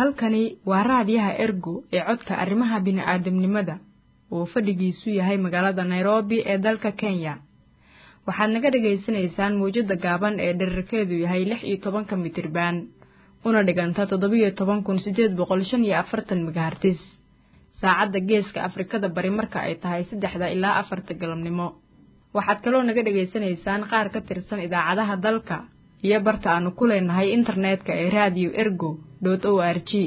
halkani waa raadiyaha ergo ee codka arrimaha bini'aadamnimada oo fadhigiisu yahay magaalada nairobi ee dalka kenya waxaad naga dhagaysanaysaan mawjadda gaaban ee dherarkeedu yahay lix iyo tobanka mitriban una dhiganta toddobiyo toban kun siddeed boqol shan iyo afartan megahartis saacadda geeska afrikada bari marka ay tahay saddexda ilaa afarta galabnimo waxaad kaloo naga dhegaysanaysaan qaar ka tirsan idaacadaha dalka iyo barta aanu ku leenahay internetka ee radio ergo dot o r g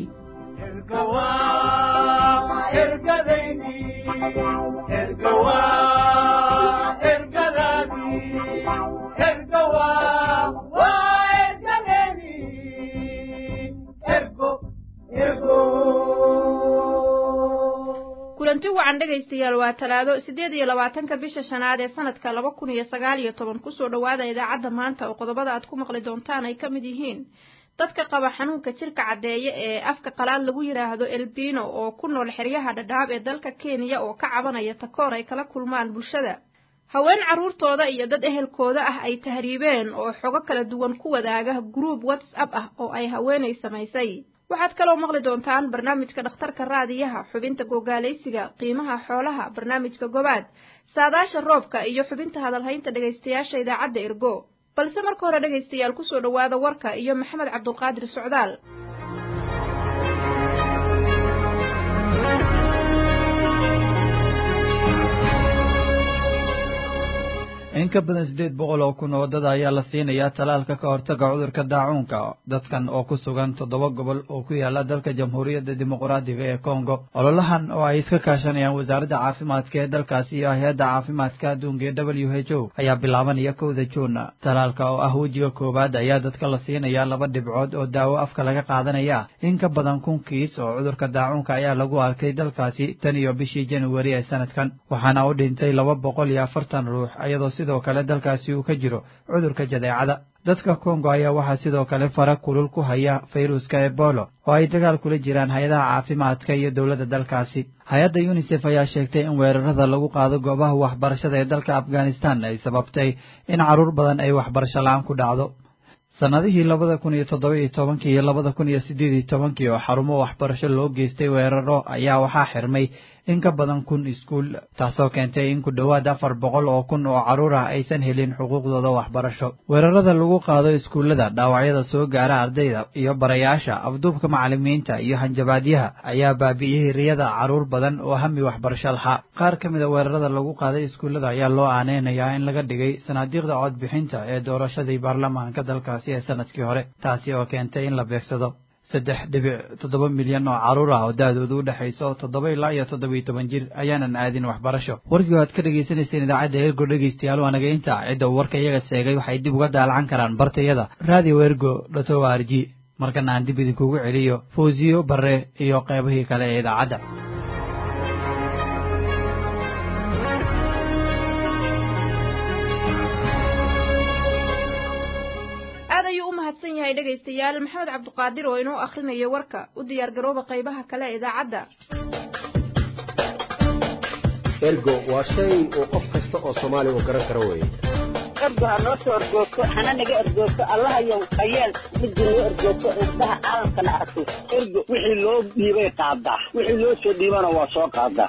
kulanti wacan dhegaystayaal waa talaado siddeed iyo labaatanka bisha shanaad ee sanadka laba kun iyo sagaal iyo toban kusoo dhowaada idaacadda maanta oo qodobada aad ku maqli doontaan ay ka mid yihiin dadka qaba xanuunka jirka caddeeye ee afka qalaad lagu yidhaahdo elbino oo ku nool xeryaha dhadhaab ee dalka kenya oo ka cabanaya takoor ay kala kulmaan bulshada haween carruurtooda iyo dad ehelkooda ah ay tahriibeen oo xogo kala duwan ku wadaaga gruub whatsapp ah oo ay haweenay samaysay waxaad kaloo maqli doontaan barnaamijka dhakhtarka raadiyaha xubinta gogaalaysiga qiimaha xoolaha barnaamijka gobaad saadaasha roobka iyo xubinta hadalhaynta dhegaystayaasha idaacadda ergo balse marka hore dhegaystayaal kusoo dhowaada warka iyo maxamed cabdulqaadir socdaal in ka badan siddeed boqol oo kun oo dad ayaa la siinayaa talaalka ka hortaga cudurka daacuunka dadkan oo ku sugan toddoba gobol oo ku yaala dalka jamhuuriyadda dimuqraadiga ee kongo ololahan oo ay iska kaashanayaan wasaaradda caafimaadka ee dalkaasi iyo hay-adda caafimaadka adduunka ee w h o ayaa bilaabanaya kowda juun talaalka oo ah wejiga koowaad ayaa dadka la siinayaa laba dhibcood oo daawo afka laga qaadanaya in ka badan kun kiis oo cudurka daacuunka ayaa lagu arkay dalkaasi tan iyo bishii januari ee sanadkan waxaana u dhintay laba boqol iyo afartan ruux iyadoo sidoo kale dalkaasi uu ka jiro cudurka jadeecada dadka kongo ayaa waxaa sidoo kale fara kulul ku haya fayruska ebolo oo ay dagaal kula jiraan hay-adaha caafimaadka iyo dowladda dalkaasi hay-adda yunisef ayaa sheegtay in weerarada lagu qaado goobaha waxbarashada ee dalka afghanistan ay sababtay in carruur badan ay waxbarasho la-aan ku dhacdo sannadihii labada kun iyo toddoba iyo tobankii iyo labada kun iyo siddeed iyo tobankii oo xarumo waxbarasho loo geystay weeraro ayaa waxaa xirmay in ka badan kun iskuul taasoo keentay in ku dhowaad afar boqol oo kun oo carruur ah aysan helin xuquuqdooda waxbarasho weerarada lagu qaado iskuullada dhaawacyada soo gaara ardayda iyo barayaasha afduubka macallimiinta iyo hanjabaadyaha ayaa baabi'iyey riyada carruur badan oo hami waxbarasho lahaa qaar ka mida weerarada lagu qaaday iskuullada ayaa loo aaneynayaa in laga dhigay sanaadiiqda codbixinta ee doorashadii baarlamaanka dalkaasi ee sanadkii hore taasi oo keentay in la beegsado saddex dhibic toddoba milyan oo carruur ah oo da-doodu u dhexayso toddoba ilaa iyo toddoba iyo toban jir ayaanan aadin waxbarasho warkii aad ka dhagaysanayseen idaacadda ergo dhegaystayaal waa naga inta cidda uu warka iyaga seegay waxay dib uga daalacan karaan bartayada radio ergo dhoto r g markana aan dib idinkugu celiyo fawsiyo bare iyo qeybihii kale ee idaacadda aad ayuu u mahadsan yahay dhegaystayaal maxamed cabduqaadir oo inoo akhrinayo warka u diyaar garooba qaybaha kale ee idaacadda ergo waa shay uu qof kasta oo soomaali uu garan karo weeye ergo ha noo soo ergoogto hana naga ergoogto allahayow hayeel midda noo ergoogto indhaha caalamkana arko ergo wixii loo dhiibay qaadaa wixii loo soo dhiibana waa soo qaadaa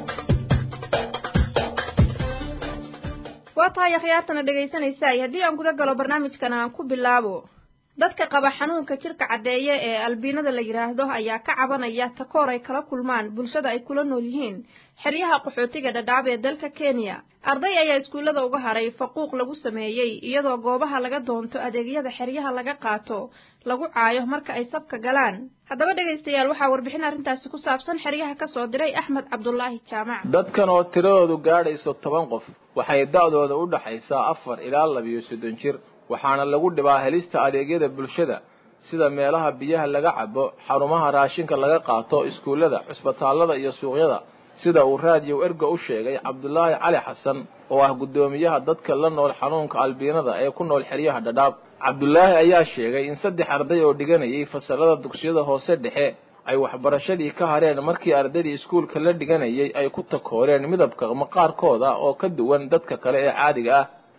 waa tahay akhyaartana dhegaysanaysaay haddii aan guda galo barnaamijkan aan ku bilaabo dadka qaba xanuunka jirka caddeeye ee albiinada la yidhaahdo ayaa ka cabanaya takoor ay kala kulmaan bulshada ay kula nool yihiin xeryaha qaxootiga dhadhaab ee dalka kenya arday ayaa iskuullada uga haray faquuq lagu sameeyey iyadoo goobaha laga doonto adeegyada xeryaha laga qaato lagu caayo marka ay sabka galaan haddaba dhegaystayaal waxaa warbixin arrintaasi ku saabsan xeryaha ka soo diray axmed cabdulaahi jaamac dadkan oo tiradoodu gaadhayso toban qof waxay da'dooda u dhaxaysaa afar ilaa labiyo soddon jir waxaana lagu dhibaa helista adeegyada bulshada sida meelaha biyaha laga cabo xarumaha raashinka laga qaato iskuullada cusbitaallada iyo suuqyada sida uu raadiyow ergo u sheegay cabdulaahi cali xasan oo ah guddoomiyaha dadka la nool xanuunka albiinada ee ku nool xeryaha dhadhaab cabdulaahi ayaa sheegay in saddex arday oo dhiganayay fasalada dugsiyada hoose dhexe ay waxbarashadii ka hareen markii ardaydii iskuulka la dhiganayay ay ku takooreen midabka maqaarkooda oo ka duwan dadka kale ee caadiga ah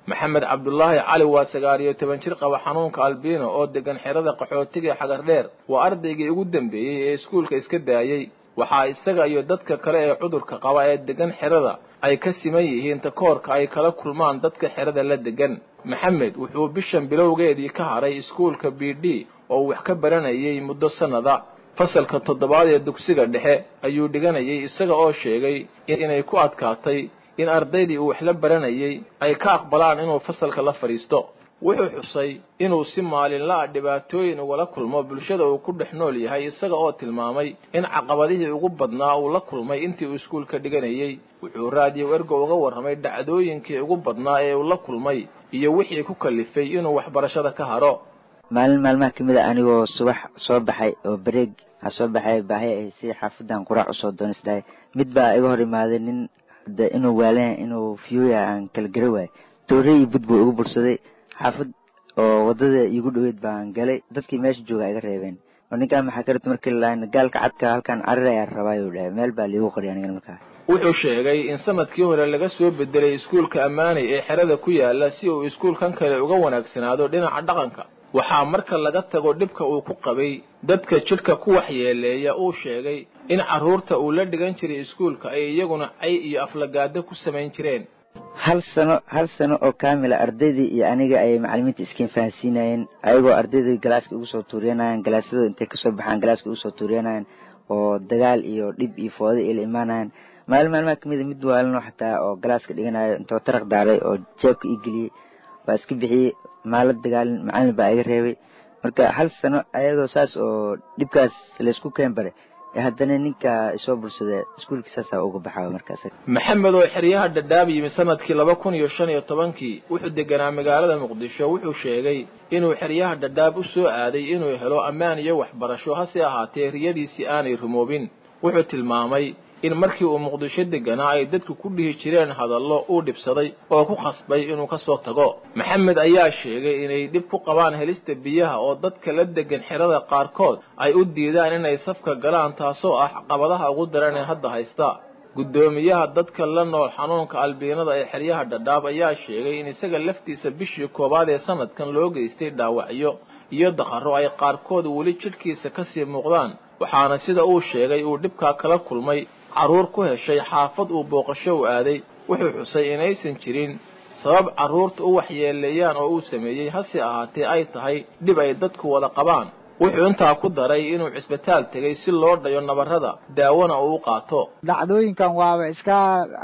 maxamed cabdulaahi cali waa sagaal iyo toban jir qaba xanuunka albiino oo degan xerada qaxootiga ee xagardheer waa ardaygii ugu dambeeyey ee iskuulka iska daayey waxaa isaga iyo dadka kale ee cudurka qaba ee degan xerada ay ka siman yihiin takoorka ay kala kulmaan dadka xerada la degan maxamed wuxuu bishan bilowgeedii ka haray iskuulka b d oo wax ka baranayay muddo sannada fasalka toddobaad ee dugsiga dhexe ayuu dhiganayay isaga oo sheegay inay ku adkaatay in ardaydii uu wax la baranayay ay ka aqbalaan inuu fasalka la fadhiisto wuxuu xusay inuu si maalinla-a dhibaatooyin ugala kulmo bulshada uu ku dhex nool yahay isaga oo tilmaamay in caqabadihii ugu badnaa uu la kulmay intii uu iskuulka dhiganayay wuxuu raadiyo ergo uga warramay dhacdooyinkii ugu badnaa ee uu la kulmay iyo wixii ku kalifay inuu waxbarashada ka haro maalin maalmaha ka mid a anigoo subax soo baxay oo bareeg a soo baxay baahi ay si xaafadan quraac usoo doonisdahay mid baa iga hor imaaday nin de inuu waalan inuu fiyooya aan kala gara waayo doore iyo bud buu igu bursaday xaafad oo wadada iigu dhoweyd baan galay dadkii meesha jooga iga reebeen oo ninkaan maxaa karata markii lalaan gaalka cadka halkaan carir ayaa rabaayu dhahay meel baa liigu qoray anigana markaa wuxuu sheegay in sanadkii hore laga soo bedelay iskuulka ammaanay ee xerada ku yaala si uu iskuulkan kale uga wanaagsanaado dhinaca dhaqanka waxaa marka laga tago dhibka uu ku qabay dadka jidhka ku waxyeeleeya uu sheegay in carruurta uu la dhigan jiray iskuulka ay iyaguna cay iyo aflagaado ku samayn jireen hal sano hal sano oo kaamila ardaydii iyo aniga ayay macalimiinta iskiin fahansiinayeen ayagoo ardaydii galaaska ugu soo tuuriyanayaan galaasyadooda intay kasoo baxaan galaaska ugu soo tuuriyanayaan oo dagaal iyo dhib iyo fooda ila imaanayaan maalin maalmaha kamida mid waalano xataa oo galaaska dhiganayo intoo taraq daaray oo jeebka ii geliyey waa iska bixiyey maala dagaalin macalin baa iga reebay marka hal sano ayadoo saas oo dhibkaas laysku keen bare haddana ninka isoo bulsada iskuulkii saasaa uga baxaa markaas maxamed oo xeryaha dhadhaab yimi sanadkii laba kun iyo shan iyo tobankii wuxuu deganaa magaalada muqdisho wuxuu sheegay inuu xeryaha dhadhaab u soo aaday inuu helo ammaan iyo waxbarasho hase ahaatee riyadiisii aanay rumoobin wuxuu tilmaamay in markii uu muqdisho deganaa ay dadku ku dhihi jireen hadallo uu dhibsaday oo ku khasbay inuu ka soo tago maxamed ayaa sheegay inay dhib ku qabaan helista biyaha oo dadka la degan xerada qaarkood ay u diidaan inay safka galaan taasoo ah caqabadaha ugu daran ee hadda haysta guddoomiyaha dadka la nool xanuunka albiinada ee xeryaha dhadhaab ayaa sheegay in isaga laftiisa bishii koowaad ee sanadkan loo geystay dhaawacyo iyo daqarro ay qaarkood weli jidhkiisa kasii muuqdaan waxaana sida uu sheegay uu dhibkaa kala kulmay carruur ku heshay xaafad uu booqasho u aaday wuxuu xusay inaysan jirin sabab carruurta u waxyeeleeyaan oo uu sameeyey hase ahaatee ay tahay dhib ay dadku wada qabaan wuxuu intaa ku daray inuu cisbitaal tegay si loo dhayo nabarrada daawona uu u qaato dhacdooyinkan waaba iska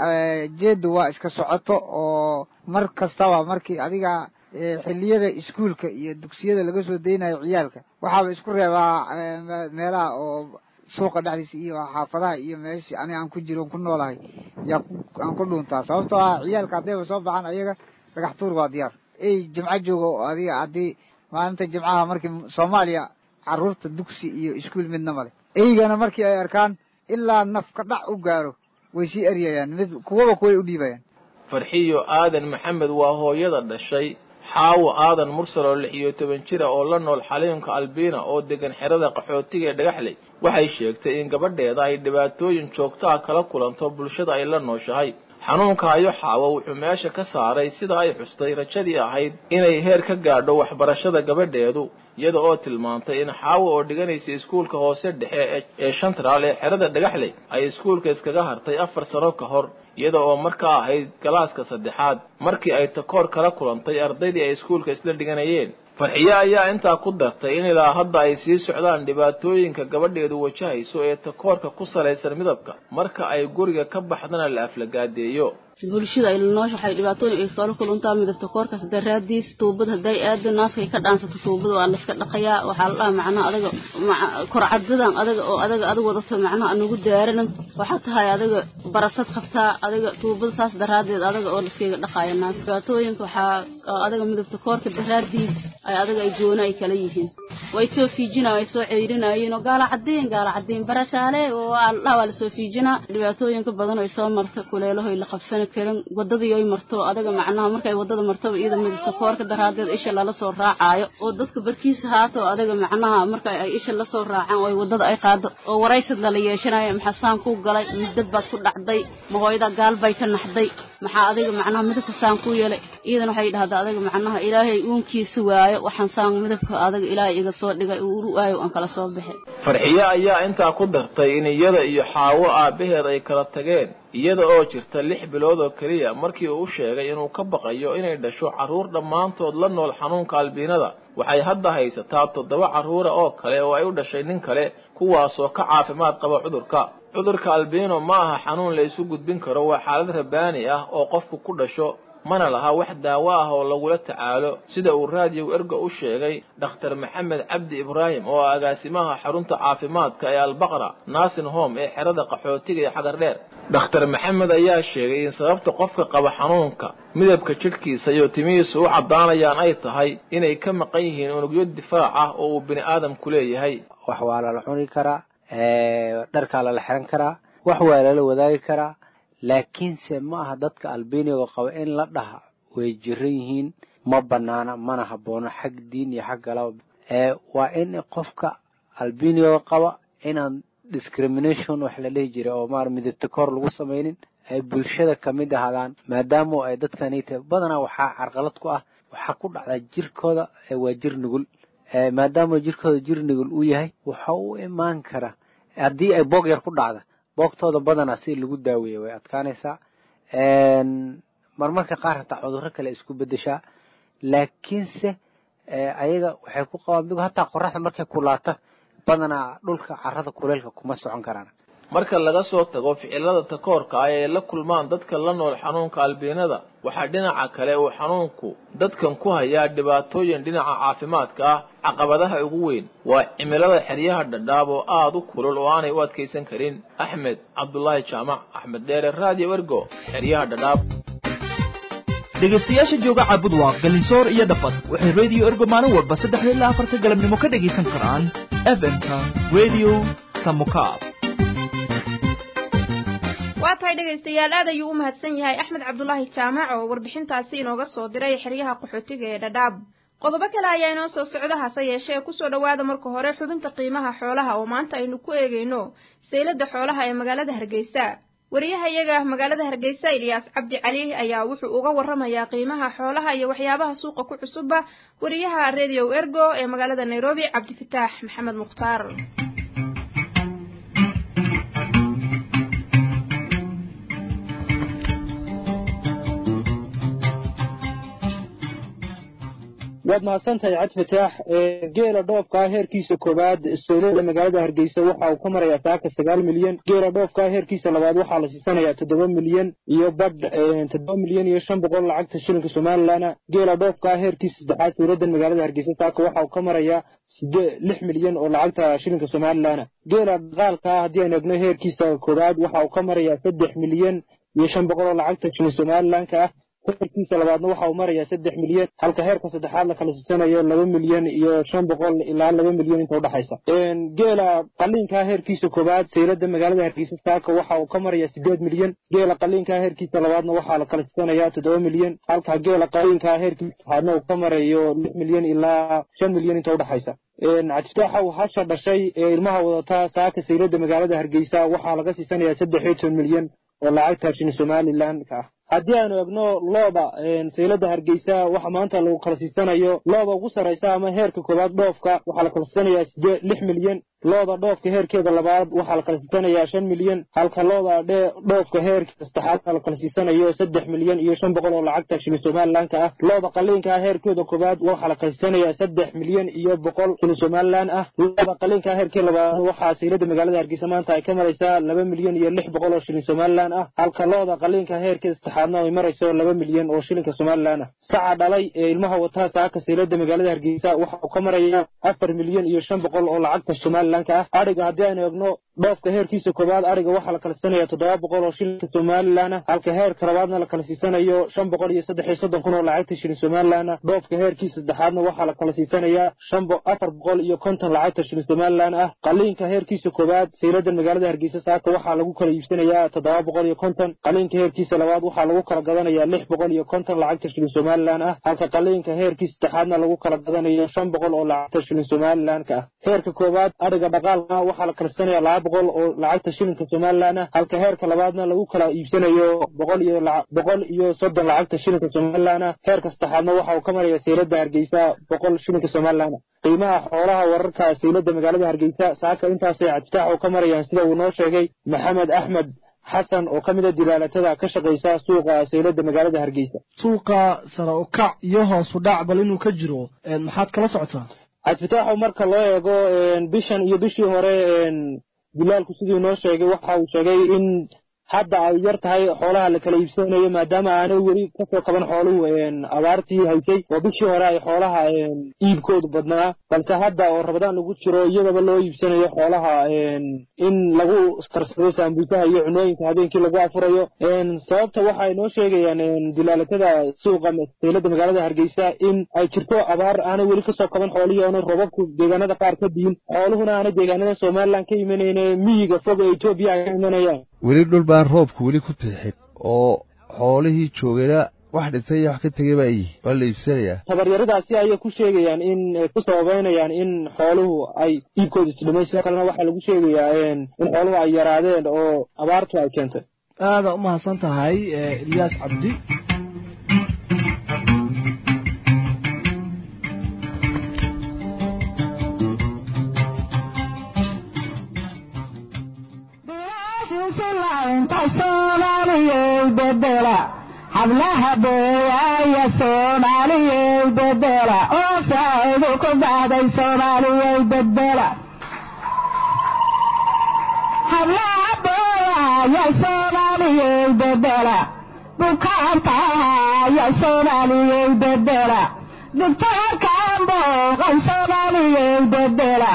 jeedu waa iska socoto oo mar kastaba markii adiga xilliyada iskuulka iyo dugsiyada laga soo daynayo ciyaalka waxaaba isku reebaa meelaha oo suuqa dhexdiisa iyo xaafadaha iyo meeshii ani aan ku jiro ku noolahay yaa aan ku dhuuntaa sababtoo ah ciyaalka haddayba soo baxaan ayaga dhagax tuur waa diyaar ey jimco joogo adiga haddii maalinta jimcaha markii soomaaliya carruurta dugsi iyo iskuul midna male eygana markii ay arkaan ilaa nafka dhac u gaaro way sii eryayaan mid kuwaba kuway u dhiibayaan farxiyo aadan maxamed waa hooyada dhashay xaawo aadan mursal oo lix iyo toban jira oo la nool xaliimka albiina oo degan xerada qaxootiga ee dhagaxley waxay sheegtay in gabadheeda ay dhibaatooyin joogto ah kala kulanto bulshada ay la nooshahay xanuunka ayo xaawo wuxuu meesha ka saaray sida ay xustay rajadii ahayd inay heer ka gaadho waxbarashada gabadheedu iyada oo tilmaantay in xaawo oo dhiganaysa iskuulka hoose dhexe ee shantraal ee xerada dhagaxley ay iskuulka iskaga hartay afar sano ka hor iyada oo markaa ahayd galaaska saddexaad markii ay takoor kala kulantay ardaydii ay iskuulka isla dhiganayeen farxiye ayaa intaa ku dartay in ilaa hadda ay sii socdaan dhibaatooyinka gabadheedu wajahayso ee takoorka ku salaysan midabka marka ay guriga ka baxdana la aflagaadeeyo bulshada ay nooshahay dhibaatooyin ay kala kuluntaa midabta koorkaas daraadiis tuubad hadday aado naaskay ka dhaansato tuubada waa layska dhaqayaa waxaa la dhaha macnaha adaga korcadadan adaga oo adaga adag wadato macnaha anugu daaranan waxaa tahay adaga barasad qabtaa adaga tuubada saas daraadeed adaga oo layskaga dhaqaaya naas dhibaatooyinka waxaa adaga midabta koorka daraadiis ay adaga ay goona ay kala yihiin way soo fiijinaa way soo ceyrinaayeen oo gaala cadiin gaala cadiin barasaale oo waa la dhaha waa lasoo fiijinaa dhibaatooyinka badan ay soo marta kuleelahoy la qabsana karin wadadii ay marto adaga macnaha markay wadada martaba iyada midabta koorka daraadeed isha lala soo raacaayo oo dadka barkiisa haato adaga macnaha marka ay isha la soo raacaan oo ay wadada ay qaado oo waraysad lala yeeshanayo maxasaan ku galay midad baad ku dhacday mahooyada gaal bay ka naxday maxaa adiga macnaha midabka saan ku yeelay iidana waxay dhahdaa adiga macnaha ilaahay uunkiisa waayo waxaan saan midabka adiga ilaahay iga soo dhigay uu waayo aan kala soo bixi farxiye ayaa intaa ku dartay in iyada iyo xaawo aabbaheed ay kala tageen iyada oo jirta lix bilood oo keliya markii uu u sheegay inuu ka baqayo inay dhasho carruur dhammaantood la nool xanuunka albiinada waxay hadda haysataa toddoba carruura oo kale oo ay u dhashay nin kale kuwaasoo ka caafimaad qaba cudurka cudurka albiino ma aha xanuun la isu gudbin karo waa xaalad rabaani ah oo qofku ku dhasho mana laha wax daawo ah oo lagula tacaalo sida uu raadiyow erga u sheegay dhakhtar maxamed cabdi ibraahim oo ah agaasimaha xarunta caafimaadka ee albaqra naasin home ee xerada qaxootiga ee xagar dheer dhakhtar maxamed ayaa sheegay in sababta qofka qaba xanuunka midabka jidhkiisa iyo timihiisu u caddaanayaan ay tahay inay ka maqan yihiin unugyo difaac ah oo uu bini aadamku leeyahay wax waa lala cuni karaa dharkaa lala xiran karaa wax waa lala wadaagi karaa laakiinse ma aha dadka albiniga qaba in la dhaha way jiran yihiin ma banaana mana haboono xag diin iyo xag galaba waa in qofka albiniga qaba inaan discrimination wax la dhihi jiray oo maar midabta kor lagu samaynin ay bulshada kamid ahaadaan maadaama ay dadkani tahay badanaa waxaa carqalad ku ah waxaa ku dhacdaa jirkooda waa jir nugul maadaama jirkooda jir nugul uu yahay waxa u imaan kara haddii ay boog yar ku dhacda boogtooda badanaa si lagu daaweeya way adkaanaysaa marmarka qaar hataa cudurro kale isku bedeshaa laakiinse ayaga waxay ku qabaan migu hataa qoraxda markay kulaata badanaa dhulka carrada kuleelka kuma socon karaan marka laga soo tago ficilada takoorka ah ee la kulmaan dadka la nool xanuunka albiinada waxaa dhinaca kale uu xanuunku dadkan ku hayaa dhibaatooyin dhinaca caafimaadka ah caqabadaha ugu weyn waa cimilada xeryaha dhadhaab oo aada u kulul oo aanay u adkaysan karin axmed cabdulaahi jaamac axmed dheere radio ergo xeryaha dhadhaab dhegaystayaasha jooga caabudwaaq galinsoor iyo dhafad waxay radio ergo maalin walba saddexda ilaa afarta galabnimo ka dhegaysan karaan fm-ka radio samukaab waa tahay dhegaystayaal aad ayuu u mahadsan yahay axmed cabdulaahi jaamac oo warbixintaasi inooga soo diray xeryaha qaxootiga ee dhadhaab qodobo kale ayaa inoo soo socda hase yeeshee kusoo dhowaada marka hore xubinta qiimaha xoolaha oo maanta aynu ku eegayno saylada xoolaha ee magaalada hargeysa wariyaha iyaga magaalada hargeysa ilyaas cabdi cali ayaa wuxuu uga warramayaa qiimaha xoolaha iyo waxyaabaha suuqa ku cusubba wariyaha radio ergo ee magaalada nairobi cabdifataax maxamed mukhtaar waad mahadsantahay cad fataax geela dhoofkaa heerkiisa koowaad saylada magaalada hargeysa waxa uu ka marayaa saaka sagaal milyan geela dhoofkaa heerkiisa labaad waxaa la siisanayaa toddoba milyan iyo badh toddoba milyan iyo shan boqol lacagta shilinka somalilan geela dhoofkaa heerkiisa saddexaad saylada magaalada hargeysa saaka waxa uu ka marayaa sidee lix milyan oo lacagta shilinka somalilan geela dhaqaalkaa haddii aynu egno heerkiisa koowaad waxa uu ka marayaa saddex milyan iyo shan boqol oo lacagta shilin somalilanka ah heerkiisa labaadna waxa uu marayaa saddex milyan halka heerka saddexaad la kala siisanayo laba milyan iyo shan boqol ilaa laba milyan inta udhexaysa geela qaliinkaa heerkiisa koowaad saylada magaalada hargeysa saaka waxa uu ka marayaa sideed milyan geela qaliinkaa heerkiisa labaadna waxaa la kala siisanayaa toddoba milyan halka geela qaliinkaa heerkiisa saxaadna uu ka marayo lix milyan ilaa shan milyan inta udhexaysa cabdifataaxa uu hasha dhashay ee ilmaha wadata saaka saylada magaalada hargeysa waxaa laga siisanayaa saddex iyo toban milyan oo lacagta shini somalilanka ah haddii aanu egno looda saylada hargeysa waxa maanta lagu kala siisanayo looda ugu sarraysa ama heerka koowaad dhoofka waxaa la kala siisanayaa sidee lix milyan looda dhoofka heerkeeda labaad waxaa la kala siisanayaa shan milyan halka looda dhoofka heerkeeda saddexaadna la kala siisanayo saddex milyan iyo shan boqol oo lacagta shilin somalilanka ah looda qaliinka ah heerkeeda koowaad waxaa la kala siisanayaa saddex milyan iyo boqol shilin somalilan ah looda qaliinka heerkeeda labaad waxaa saylada magaalada hargeysa maanta ay ka maraysaa laba milyan iyo lix boqol oo shilin somalilan ah halka looda qaliinka heerkeeda saddexaadna ay marayso laba milyan oo shilinka somalilan ah saca dhalay ee ilmaha wataa saaka saylada magaalada hargeysa waxa uu ka marayaa afar milyan iyo shan boqol oo lacagta somalilan ah adhiga haddii aynu egno dhoofka heerkiisa koowaad adhiga waxaa la kala siisanayaa toddoba boqol oo shilinka somalilan ah halka heerka labaadna la kala siisanayo shan boqol iyo saddex iyo soddon kun oo lacagta shilin somalilan ah dhoofka heerkiisa saddexaadna waxaa la kala siisanayaa shan afar boqol iyo konton lacagta shilin somalilan ah qaliinka heerkiisa koowaad saylada magaalada hargeysa saaka waxaa lagu kala iibsanayaa toddoba boqol iyo konton qaliinka heerkiisa labaad waxaa lagu kala gadanayaa lix boqol iyo konton lacagta shilin somalilan ah halka qaliinka heerkiisa saddexaadna lagu kala gadanayo shan boqol oo lacagta shilin somalilanka ah heerka koowaad adhiga dhaqaalka waxaa la kala siisanayaa laba boqol oo lacagta shilinka somalilan ah halka heerka labaadna lagu kala iibsanayo boqol iyo boqol iyo soddon lacagta shilinka somalilan ah heerka saddexaadna waxa uu ka maraya saylada hargeysa boqol shilinka somalilan ah qiimaha xoolaha wararka saylada magaalada hargeysa saaka intaasay cadfitaax oo ka marayaan sida uu noo sheegay maxamed axmed xasan oo ka mid a dilaalatada ka shaqaysa suuqa saylada magaalada hargeysa suuqa sare u kac iyo hoos u dhac bal inuu ka jiro maxaad kala socotaa cadfitaaxo marka loo eego bishan iyo bishii hore dilaalku siduu noo sheegay waxa uu sheegay in hadda ay yar tahay xoolaha la kala iibsanayo maadaama aanay weli kasoo qaban xooluhu abaartii haysay oo bishii hore ay xoolaha iibkoodu badnaa balse hadda oo rabadaan lagu jiro iyadaba loo iibsanayo xoolaha in lagu karsado saambuusaha iyo cunooyinka habeenkii lagu afurayo sababta waxay noo sheegayaan dilaalatada suuqa seylada magaalada hargeysa in ay jirto abaar aanay weli kasoo qaban xoolihii oona robabku deegaanada qaar ka diin xooluhuna aanay deegaanada somalilan ka imanayne miyiga fog ee etoobiya ay ka imanayaan weli dhul baan roobku weli ku bixin oo xoolihii joogayna wax dhintay iyo wax ka tegay baa yihi waa la iibsanayaa tabaryaradaasi ayay ku sheegayaan in ku sababeynayaan in xooluhu ay iibkooda isdhimay sidoo kalena waxaa lagu sheegayaa in xooluhu ay yaraadeen oo abaartu ay keentay aada u mahadsan tahay ilyaas cabdi hablaha beeyaaya soomaaliyey bedela oo saacidu ku dhacday soomaaliyey bedela hablaha beeyaaya soomaaliyey bedela bukaantaaya soomaaliyey bedela dugtaarkan booqan soomaaliyey bedela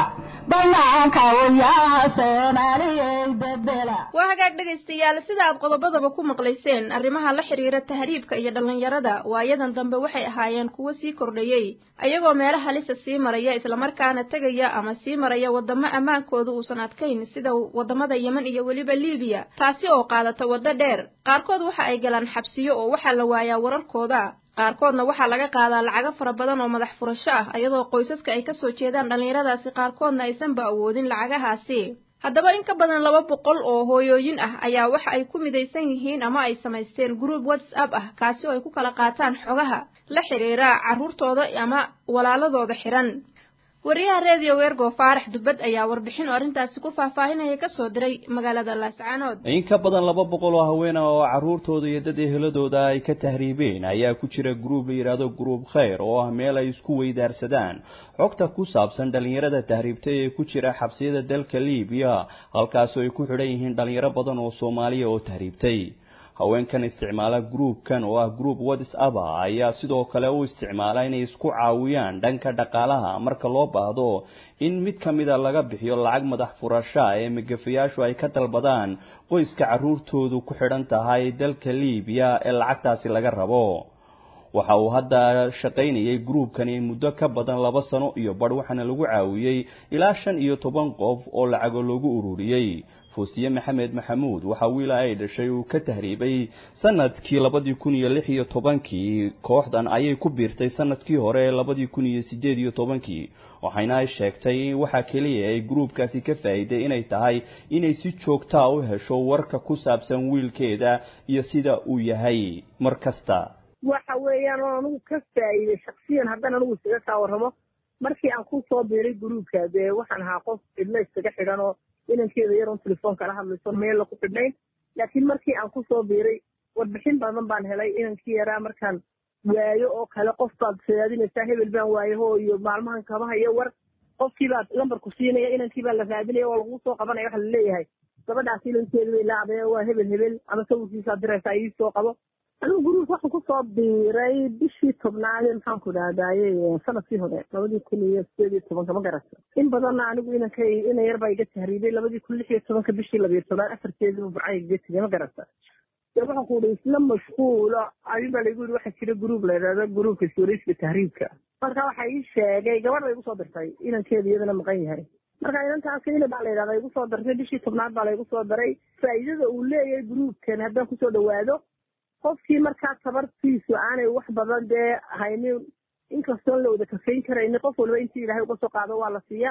waa hagaag dhegaystayaal sida aad qodobadaba ku maqlayseen arrimaha la xiriira tahriibka iyo dhallinyarada waayadan dambe waxay ahaayeen kuwo sii kordhayey ayagoo meelo halisa sii maraya islamarkaana tegaya ama sii maraya waddamo ammaankooda uusan adkayn sida waddamada yemen iyo weliba liibiya taasi oo qaadata waddo dheer qaarkood waxa ay galaan xabsiyo oo waxaa la waayaa wararkooda qaarkoodna waxaa laga qaadaa lacago fara badan oo madax furasho ah iyadoo qoysaska ay kasoo jeedaan dhallinyaradaasi qaarkoodna aysanba awoodin lacagahaasi haddaba in ka badan laba boqol oo hooyooyin ah ayaa waxa ay ku midaysan yihiin ama ay samaysteen group whatsapp ah kaasi oo ay ku kala qaataan xogaha la xidhiira carruurtooda ama walaaladooda xihan wariyaha reediyo weergo faarax dubbad ayaa warbixin oo arrintaasi ku faahfaahinaya ka soo diray magaalada laascaanood in ka badan laba boqol oo haween ah oo carruurtooda iyo dad eheladooda ay ka tahriibeen ayaa ku jira gruub la yidhaahdo gruub khayr oo ah meel ay isku weydaarsadaan xogta ku saabsan dhallinyarada tahriibtay ee ku jira xabsiyada dalka liibiya halkaasoo ay ku xidhan yihiin dhallinyaro badan oo soomaaliya oo tahriibtay haweenkan isticmaala gruubkan oo ah gruub whatsapp ayaa sidoo kale u isticmaala inay isku caawiyaan dhanka dhaqaalaha marka loo baahdo in mid ka mida laga bixiyo lacag madax furasha ee magafayaashu ay ka dalbadaan qoyska carruurtoodu ku xidhan tahay dalka liibiya ee lacagtaasi laga rabo waxa uu hadda shaqaynayay gruubkani muddo ka badan laba sano iyo badh waxaana lagu caawiyey ilaa shan iyo toban qof oo lacago loogu ururiyey fuusiye maxamed maxamuud waxaa wiila ay dhashay uu ka tahriibay sanadkii labadii kun iyo lix iyo tobankii kooxdan ayay ku biirtay sanadkii hore labadii kun iyo sideed iyo tobankii waxayna ay sheegtay in waxaa keliya ay gruubkaasi ka faa'iiday inay tahay inay si joogtaa u hesho warka ku saabsan wiilkeeda iyo sida uu yahay mar kasta waxa weeyaan oo anugu ka faa'iiday shaksiyan haddaan anugu isaga kaa warramo markii aan ku soo biiray gruubka dee waxaan ahaa qof cidlo iskaga xidhan oo inankeeda yaroon telefoonka la hadlayso meella ku xidhnayn laakiin markii aan kusoo biiray warbixin badan baan helay inankii yaraa markaan waayo oo kale qof baad raadinaysaa hebel baan waayaho iyo maalmahan kama hayo war qofkii baad lambarku siinaya inankii baa la raadinaya oo lagu soo qabanaya waxa laleeyahay gabadhaas inankeedu bay laacdee waa hebel hebel ama sawirkiisaad diraysaa ii soo qabo anigu guruubka waxaan kusoo biiray bishii tobnaade maxaan ku dhahdaye sanadkii hore labadii kun iyo sideed iyo tobanka ma garata in badanna anigu inankay ina yar baa iga tahriibay labadii kun lix iyo tobanka bishii labiyo tobnaad afarteediiba burcay iga tegay ma garata de waxaan ku ihi isla mashquulo adin baa laigu yihi waxaa jira gruub la yidhahdo gruubka suurayska tahriibka marka waxa ii sheegay gabadh bay igu soo dirtay inankeeda iyadana maqan yahay marka inantaas ina baa la yidhahda igu soo dartay bishii tobnaad baa laigu soo daray faa'iidada uu leeyahay gruubkan haddaan kusoo dhawaado qofkii markaa tabartiisu aanay wax badan dee haynin inkastoon la wada kafayn karayni qof waliba intii ilaahay uga soo qaado waa la siiya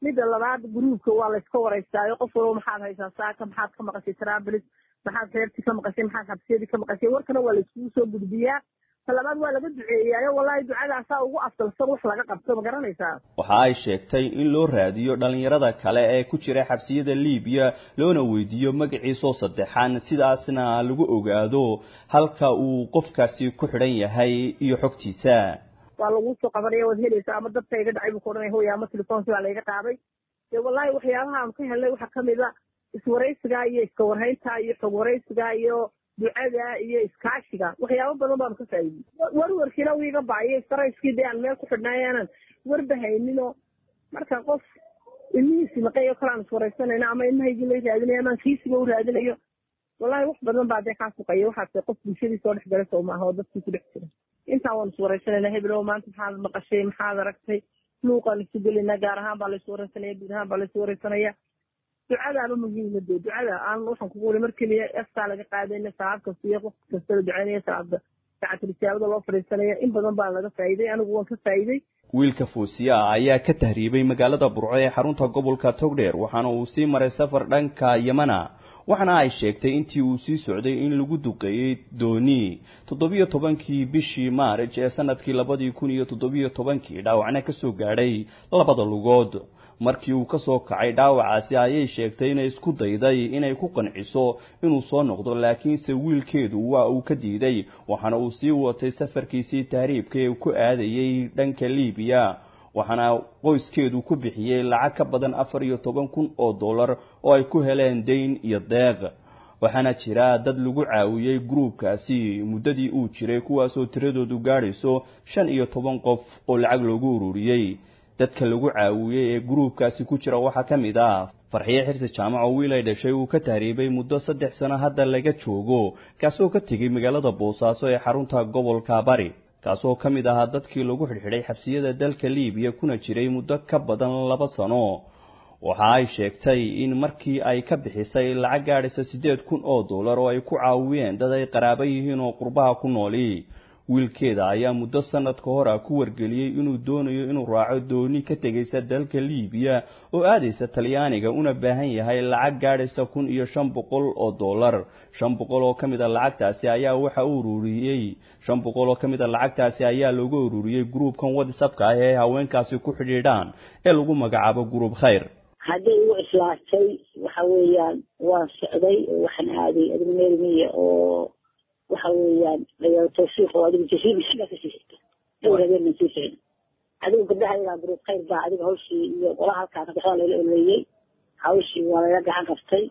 midda labaad gruubka waa layska waraystaayo qof walba maxaad haysaa saaka maxaad ka maqashay trabilis maxaad reertii ka maqashay maxaad xabsiyadii ka maqashay warkana waa layskugu soo gudbiyaa talabaad waa laga duceeyaayo wallahi ducadaasaa ugu afdalsan wax laga qabto ma garanaysaa waxa ay sheegtay in loo raadiyo dhalinyarada kale ee ku jira xabsiyada liibiya loona weydiiyo magaciisoo saddexan sidaasna lagu ogaado halka uu qofkaasi ku xidhan yahay iyo xogtiisa waa laguu soo qabanaya waad helaysaa ama dadka iga dhacay buu ka odhanaya hooya ama telefoonki baa layga qaaday dee wallahi waxyaabaha aan ka helnay waxaa kamid a iswaraysiga iyo iska warhaynta iyo xog waraysiga iyo ducada iyo iskaashiga waxyaabo badan baanu ka faa'iidey warwarkiina wiiga bacyo sarayskii dee aan meel ku xidhnaayo aanan warba hayninoo marka qof ilmihiisi maqay oo kale aan iswaraysanayno ama ilmahaygii la raadinayo amaan kiisiga u raadinayo wallahi wax badan baa dee kaa fuqaya waxaase qof bulshadii soo dhex galay soo maaha oo dadkii ku dhex jira intaan waan iswaraysanayna heblow maanta maxaad maqashay maxaad aragtay luuqaan isu gelinaa gaar ahaan baa laysu waraysanaya guud ahaan baa laysu waraysanaya ducadaaba muhiima dee ducada aan waxaan kugu wuli mar keliya eftaa laga qaadayna salaad kasta iyo qof kasta la ducaynaya salaada sacatilijaabada loo fadhiisanaya in badan baa laga faa'iiday anigu waan ka faa'iiday wiilka fuusiya ah ayaa ka tahriibay magaalada burco ee xarunta gobolka togdheer waxaana uu sii maray safar dhanka yamana waxaana ay sheegtay intii uu sii socday in lagu duqeeyey dooni toddobiyo tobankii bishii maarij ee sanadkii labadii kun iyo toddobiyo tobankii dhaawacna kasoo gaadhay labada lugood markii uu kasoo kacay dhaawacaasi ayay sheegtay inay isku dayday inay ku qanciso inuu soo noqdo laakiinse wiilkeedu waa uu ka diiday waxaana uu sii watay safarkiisii tahriibka ee ku aadayey dhanka liibiya waxaana qoyskeedu ku bixiyey lacag ka badan afar iyo toban kun oo dollar oo ay ku heleen dayn iyo deeq waxaana jira dad lagu caawiyey gruubkaasi muddadii uu jiray kuwaasoo tiradoodu gaadhayso shan iyo toban qof oo lacag loogu ururiyey dadka lagu caawiyey ee gruubkaasi ku jira waxaa ka mid ah farxiye xirsi jaamac oo wiil ay dhashay uu ka tahriibay muddo saddex sano hadda laga joogo kaasoo ka tegey magaalada boosaaso ee xarunta gobolka bari kaasoo ka mid ahaa dadkii lagu xidhxidhay xabsiyada dalka liibiya kuna jiray muddo ka badan laba sano waxa ay sheegtay in markii ay ka bixisay lacag gaadhaysa siddeed kun oo dollar oo ay ku caawiyeen dad ay qaraaba yihiin oo qurbaha ku nooli wiilkeeda ayaa muddo sanad ka hor ah ku wargeliyey inuu doonayo inuu raaco dooni ka tegaysa dalka liibiya oo aadaysa talyaaniga una baahan yahay lacag gaadhaysa kun iyo shan boqol oo dollar shan boqol oo ka mid a lacagtaasi ayaa waxa u ururiyey shan boqol oo ka mid a lacagtaasi ayaa looga ururiyey gruubkan whatsappka ah ee haweenkaasi ku xidhiidhaan ee lagu magacaabo gruub khayr hadday igu islaatay waxa weeyaan waan socday waxaan aaday admiya oo waxa weeyaan tawfiiq oo adigu jasiibisiba kasii xigta dhowr habeen baan sii socday adigu gabdhaha iyagaa gruub khayr baa adiga hawshii iyo qolaha halkaana waxbaa layla oleeyey hawshii waa layla gacan qabtay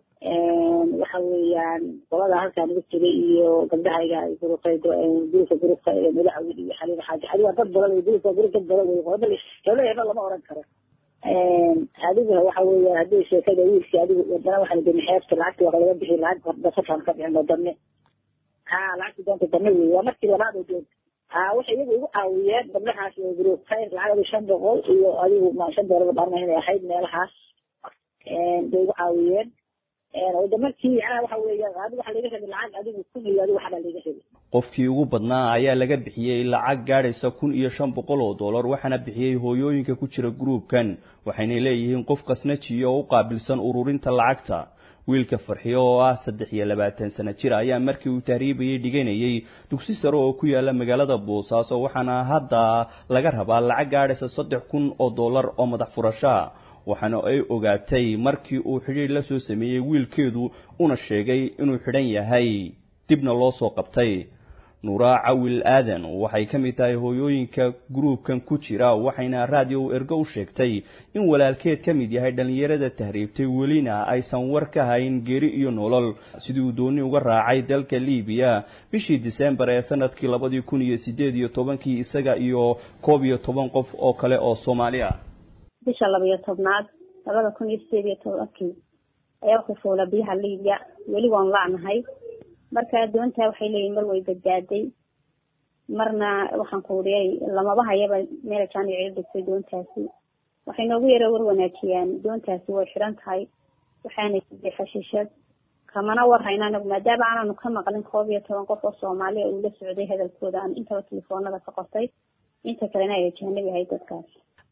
waxa weeyaan qolada halkaa naga tegay iyo gabdhahayga gruub khayr gruubka gruubka madaxweyne iyo xaliiba xaaji adiga dad badan wey gruubka gruub dad badan wey qolada hebla hebla lama oran karo adigu waxa weeyaan haddii sheekada wiilkii adigu wadana waxaan deni xeebta lacagta waa laga bixi lacag hordasafaan ka bixin wadane ha lacagta doonta dane wey waa markii labaad oo doonta ha waxay iyagu igu caawiyeen gabdhahaas oo gruub khayr lacag adigu shan boqol iyo adigu ma shan doolar dharma inay ahayd meelahaas bay igu caawiyeen wada markii macnaha waxa weeyaan adigu waxa laga rabay lacag adigu kun iyo adigu waxbaa laga rabay qofkii ugu badnaa ayaa laga bixiyey lacag gaadhaysa kun iyo shan boqol oo dollar waxaana bixiyey hooyooyinka ku jira gruubkan waxayna leeyihiin qof kasnajiya oo u qaabilsan ururinta lacagta wiilka farxiyo oo ah saddex iyo labaatan sano jir ayaa markii uu tahriibayay dhiganayay dugsi sare oo ku yaala magaalada boosaaso waxaana hadda laga rabaa lacag gaadhaysa saddex kun oo dollar oo madax furashaa waxaana ay ogaatay markii uu xidhiir la soo sameeyey wiilkeedu una sheegay inuu xidhan yahay dibna loo soo qabtay nuuraa cawil aadan waxay ka mid tahay hooyooyinka gruubkan ku jira waxayna raadiyo ergo u sheegtay in walaalkeed ka mid yahay dhallinyarada tahriibtay welina aysan war ka hayn geeri iyo nolol sidii uu dooni uga raacay dalka liibiya bishii disembar ee sanadkii labadii kun iyo sideed iyo tobankii isaga iyo koob iyo toban qof oo kale oo soomaali ah bisha labaiyo tobnaad labada kun iyo sideed iyo tobankii ayaa ku fuula biyaha liibiya weli waan lacnahay marka doontaa waxay leeyihin mar way badbaaday marna waxaan ku uriyay lamaba hayaba meel jaanic ila dhigtay doontaasi waxay noogu yara war wanaajiyaan doontaasi way xidhan tahay waxaana siday xashiishad kamana war hayna anagu maadaama aanaanu ka maqlin koob iyo toban qof oo soomaaliya uu la socday hadalkooda aan intaba telefoonada ka qortay inta kalena ay ajaanib ahay dadkaas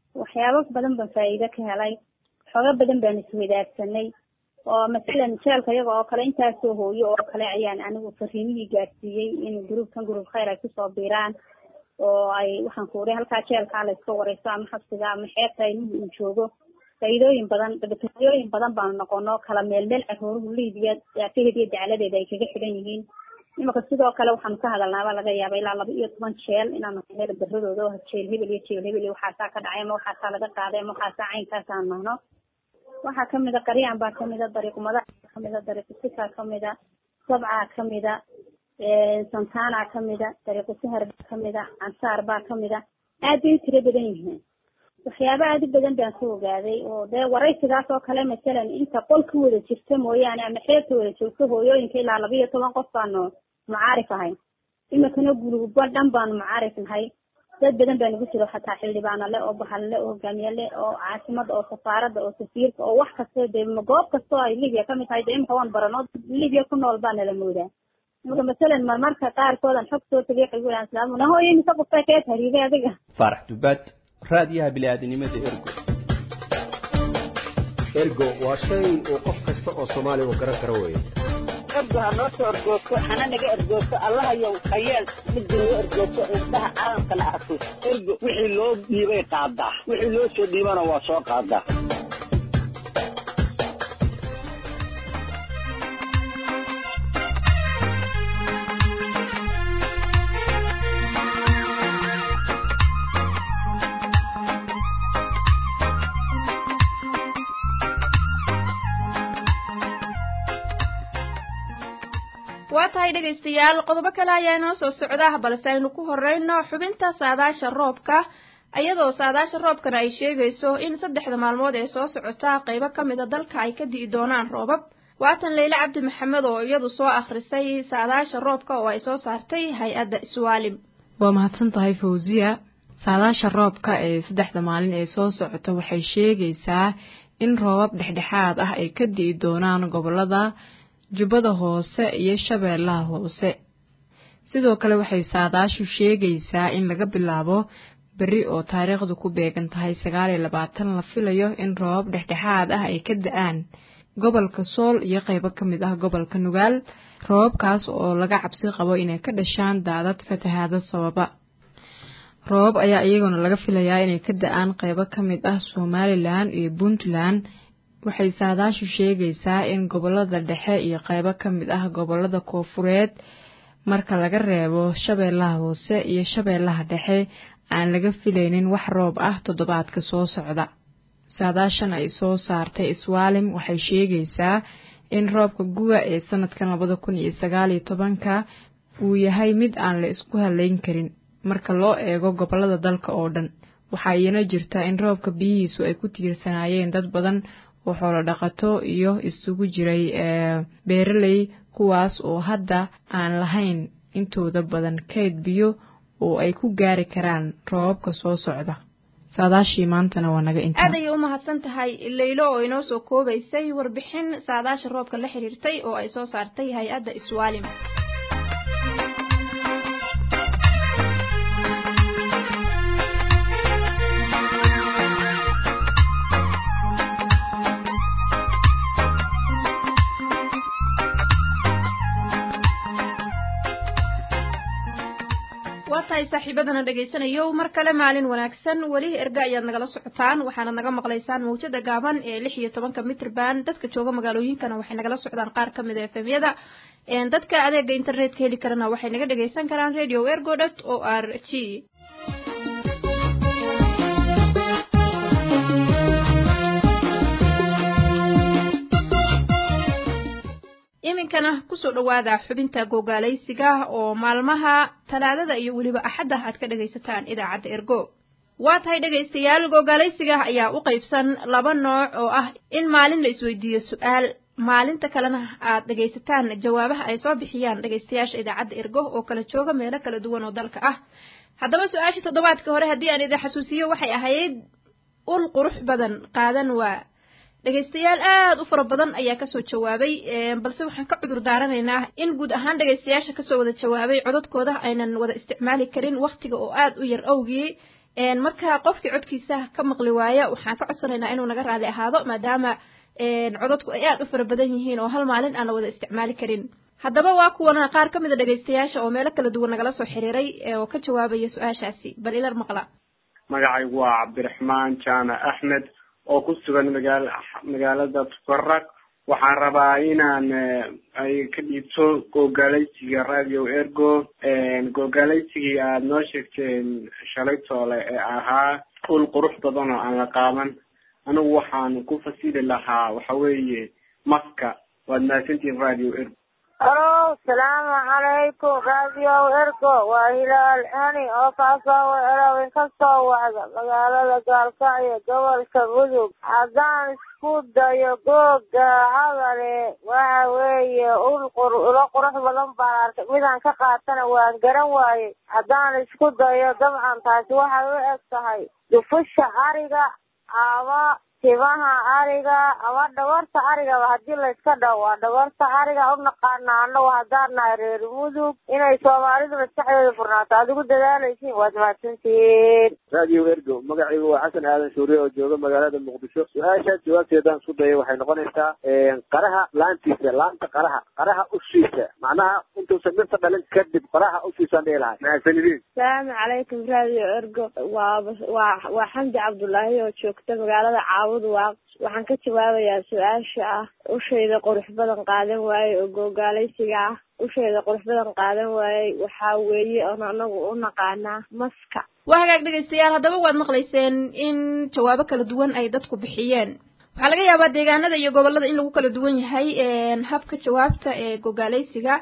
waxyaabo badan baan faa'iido ka helay xoogo badan baan iswadaagsanay oo masalan jeelka iyaga oo kale intaasoo hooyo oo kale ayaan anigu fariimihii gaarsiiyey in gruubkan gruub khayr ay kusoo biiraan oo ay waxaan ku uri halkaa jeelkaa la iska wareyso ama xabsiga ama xeebta ilmuhu uu joogo faa'iidooyin badan dabatooyooyin badan baanu noqono kala meel meel carooruhu liibiya daafaheeda iyo dacladeeda ay kaga xidhan yihiin imika sidoo kale waxaanu ka hadalnaaba laga yaaba ilaa laba iyo toban jeel inaanu helo baradooda oo jeel hebel iyo jeel hebel iyo waxaasaa ka dhacay ama waxaasaa laga qaaday ama waxaasaa caynkaas aan nahno waxaa kamida qaryaan baa kamida dariiqumadaha kamida dariiqusika kamida sabcaa kamida santana kamida dariiqusahar baa kamida cansaar baa kamida aad bay u tiro badan yihiin waxyaaba aad u badan baan ka ogaaday oo dee waraysigaas oo kale masalan inta qol ka wada jirta mooyaane ama xeebta wada joogto hooyooyinka ilaa laba iyo toban qof baanu mucaarif ahayn imikana guluba dhan baanu mucaarif nahay dad badan baa nagu jiro xataa xildhibaano le oo bahal le oo hogaamiye le oo caasimada oo safaarada oo safiirka oo wax kasta dee goob kasta oo ay libya kamid tahay dee imika waan barano libya ku nool baa nala moodaa imika masalan marmarka qaarkoodan xog soo tagay waxay ku islaam nahoyo mise qofka kee tahriibay adiga faarax dubaad raadiyaha bini'aadanimada ergo ergo waa shay uu qof kasta oo soomaaliya uu garan karo weeye ergo ha noo soo ergoogto hana naga ergoogto allahayow hayeel midda noo ergoogto indhaha caalamkana arko ergo wixii loo dhiibay qaadaa wixii loo soo dhiibana waa soo qaadaa waa tahay dhegaystayaal qodobo kale ayaa inoo soo socda balse aynu ku horeyno xubinta saadaasha roobka iyadoo saadaasha roobkana ay sheegayso in saddexda maalmood ee soo socota qaybo ka mida dalka ay ka di'i doonaan roobab waatan leyle cabdi maxamed oo iyadu soo akhrisay saadaasha roobka oo ay soo saartay hay-adda iswaalim waa mahadsan tahay fawziya saadaasha roobka ee saddexda maalin ee soo socota waxay sheegaysaa in roobab dhexdhexaad ah ay ka di'i doonaan gobolada jubbada hoose iyo shabeellaha hoose sidoo kale waxay saadaashu sheegaysaa in laga bilaabo berri oo taariikhdu ku beegan tahay sagaal iyo labaatan la filayo in roobab dhexdhexaad ah ay ka da-aan gobolka sool iyo qaybo ka mid ah gobolka nugaal roobabkaas oo laga cabsi qabo inay ka dhashaan daadad fatahaado sababa roobab ayaa iyaguna laga filayaa inay ka da-aan qaybo ka mid ah somalilan iyo puntland waxay saadaashu sheegaysaa in gobolada dhexe iyo qaybo ka mid ah gobolada koofureed marka laga reebo shabeellaha hoose iyo shabeellaha dhexe aan laga filaynin wax roob ah toddobaadka soo socda saadaashan ay soo saartay iswaalim waxay sheegaysaa in roobka guga ee sanadkan labada kun iyo sagaal iyo tobanka uu yahay mid aan la isku haleyn karin marka loo eego gobolada dalka oo dhan waxaa iyana jirta in roobka biyihiisu ay ku tiirsanaayeen dad badan oo xoolo dhaqato iyo isugu jiray beeraley kuwaas oo hadda aan lahayn intooda badan kayd biyo oo ay ku gaari karaan roobabka soo socda saadaashii maantana waa naga intaa aad ayay u mahadsan tahay leylo oo inoo soo koobaysay warbixin saadaasha roobka la xiriirtay oo ay soo saartay hay-adda iswaalim waa tahay saaxiibadana dhegaysanayo mar kale maalin wanaagsan weli erga ayaad nagala socotaan waxaanad naga maqlaysaan mawjada gaaban ee lix iyo tobanka mitrban dadka jooga magaalooyinkana waxay nagala socdaan qaar ka mid a efemyada dadka adeega internetka heli karana waxay naga dhegaysan karaan radio ergo dot o r g iminkana kusoo dhawaada xubinta gogaalaysiga oo maalmaha talaadada iyo weliba axadda aad ka dhagaysataan idaacadda ergo waa tahay dhegaystayaal gogaalaysiga ayaa u qaybsan laba nooc oo ah in maalin la isweydiiyo su-aal maalinta kalena aad dhegaysataan jawaabaha ay soo bixiyaan dhegaystayaasha idaacadda ergo oo kala jooga meelo kala duwan oo dalka ah haddaba su-aashii toddobaadka hore haddii aan idin xasuusiyo waxay ahayd ul qurux badan qaadan waa dhegaystayaal aad u fara badan ayaa kasoo jawaabay balse waxaan ka cudur daaranaynaa in guud ahaan dhegaystayaasha kasoo wada jawaabay codadkooda aynan wada isticmaali karin waktiga oo aad u yar awgii marka qofkii codkiisa ka maqli waaya waxaan ka codsanaynaa inuu naga raali ahaado maadaama codadku ay aad u fara badan yihiin oo hal maalin aan la wada isticmaali karin haddaba waa kuwana qaar ka mid a dhegaystayaasha oo meelo kala duwan nagala soo xiriiray oo ka jawaabaya su-aashaasi bal ilar maqla magacaygu waa cabdiraxmaan jaamac axmed oo ku sugan magaal magaalada tukaraq waxaan rabaa inaan ay ka dhiibto googalaysiga radio ergo googalaysigii aada noo sheegteen shalay toole ee ahaa ul qurux badan oo aan la qaaban anigu waxaan ku fasili lahaa waxa weeye maska waad mahadsantihin radio ergo alo salaamu calaykum radio ergo waa hilaal ani oo kaasoo weerabin kasoo wacda magaalada gaalkacyo gobolka mudug haddaan isku dayo googa cadale waxa weeye ul qur ulo qurux badan baan arkay midaan ka qaatana waan garan waayey haddaan isku dayo dabcan taasi waxay u eg tahay dufusha ariga ama timaha ariga ama dhabarta arigaba hadii layska dhaho waa dhabarta ariga u naqaana anagu haddaan nahay reer mudug inay soomaalidu maskaxdeeda furnaato aad ugu dadaalaysiin waad mahadsantihiin radio ergo magacaygu waa xasan aadan shuuriye oo jooga magaalada muqdisho su-aashaas jawaabteedaan isku dayay waxay noqonaysaa qaraha laantiisa laanta qaraha qaraha ushiisa macnaha intuusan dhirta dhalin kadib qaraha ushiisaan dhihi lahay mahadsanidin salaamu calaykum radio ergo waa waa waa xamdi cabdullaahi oo joogta magaalada caawud waaq waxaan ka jawaabayaa su-aasha ah ushayda qurux badan qaadan waaye oo googaalaysiga ah ushayda qurux badan qaadan waayey waxaa weeye oon anagu u naqaanaa maska waa hagaag dhegaystayaal haddaba waad maqlayseen in jawaabo kala duwan ay dadku bixiyeen waxaa laga yaabaa deegaanada iyo gobolada in lagu kala duwan yahay habka jawaabta ee gogaalaysiga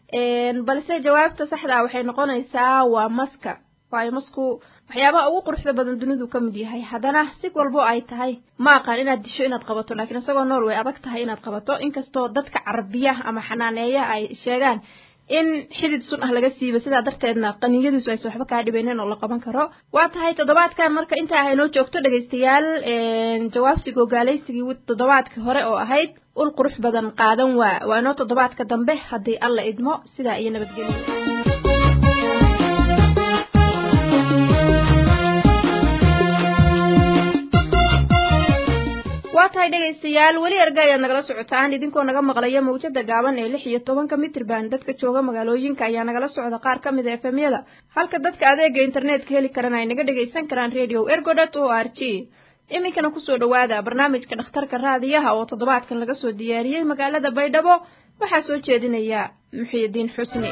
balse jawaabta saxda ah waxay noqonaysaa waa maska waayo masku waxyaabaha ugu quruxda badan dunidu ka mid yahay haddana si walbo ay tahay ma aqaan inaad disho inaad qabato laakiin isagoo nool way adag tahay inaad qabato inkastoo dadka carabiya ama xanaaneeya ay sheegaan in xidid sun ah laga siiba sidaa darteedna qaniyadiisu aysa waxba kaa dhibaynin oo la qaban karo waa tahay toddobaadkan marka intaa ah inoo joogto dhegaystayaal jawaabtii gogaalaysigii toddobaadkii hore oo ahayd ul qurux badan qaadan waa waa inoo toddobaadka dambe haddii alla idmo sidaa iyo nabadgelyo waa tahay dhegaystayaal weli erga ayaad nagala socotaan idinkoo naga maqlaya mawjada gaaban ee lix iyo tobanka mitrban dadka jooga magaalooyinka ayaa nagala socda qaar ka mid a efemyada halka dadka adeega internetka heli karana ay naga dhagaysan karaan radio ergodot o r g iminkana kusoo dhawaada barnaamijka dhakhtarka raadiyaha oo toddobaadkan laga soo diyaariyey magaalada baydhabo waxaa soo jeedinaya muxiidiin xusni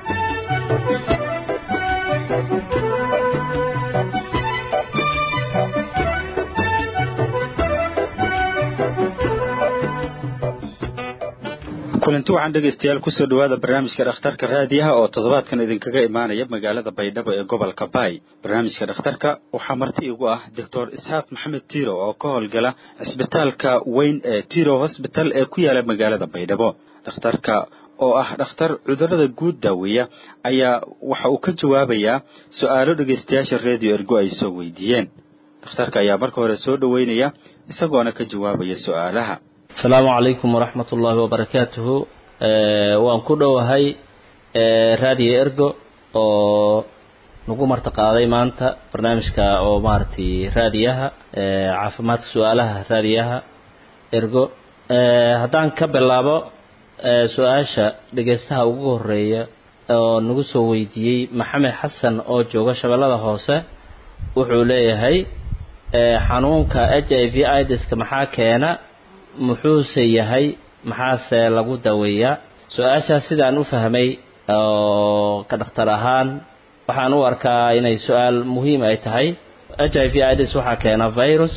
kulanti waxaan dhegaystayaal kusoo dhawaada barnaamijka dhakhtarka raadiyaha oo toddobaadkan idinkaga imaanaya magaalada baydhabo ee gobolka baay barnaamijka dhakhtarka waxaa marti igu ah doctor isxaaq maxamed tiro oo ka howlgala cisbitaalka weyn ee tiro hosbital ee ku yaala magaalada baydhabo dhakhtarka oo ah dhakhtar cudurada guud daaweeya ayaa waxa uu ka jawaabayaa su-aalo dhegaystayaasha radio ergo ay soo weydiiyeen dhakhtarka ayaa marka hore soo dhoweynaya isagoona ka jawaabaya su-aalaha asalaamu calaykum waraxmat ullaahi wabarakaatuhu waan ku dhowahay radio ergo oo nagu martiqaaday maanta barnaamijka oo maaragtay raadiyaha caafimaadka su-aalaha raadiyaha ergo haddaan ka bilaabo su-aasha dhegaystaha ugu horeeya oo nagu soo weydiiyey maxamed xasan oo jooga shabeellada hoose wuxuu leeyahay xanuunka h i v idiska maxaa keena muxuuse yahay maxaase lagu daweeyaa su-aashaas sidaan u fahmay oo ka dhakhtar ahaan waxaan u arkaa inay su-aal muhiim ay tahay h i v ids waxaa keena virus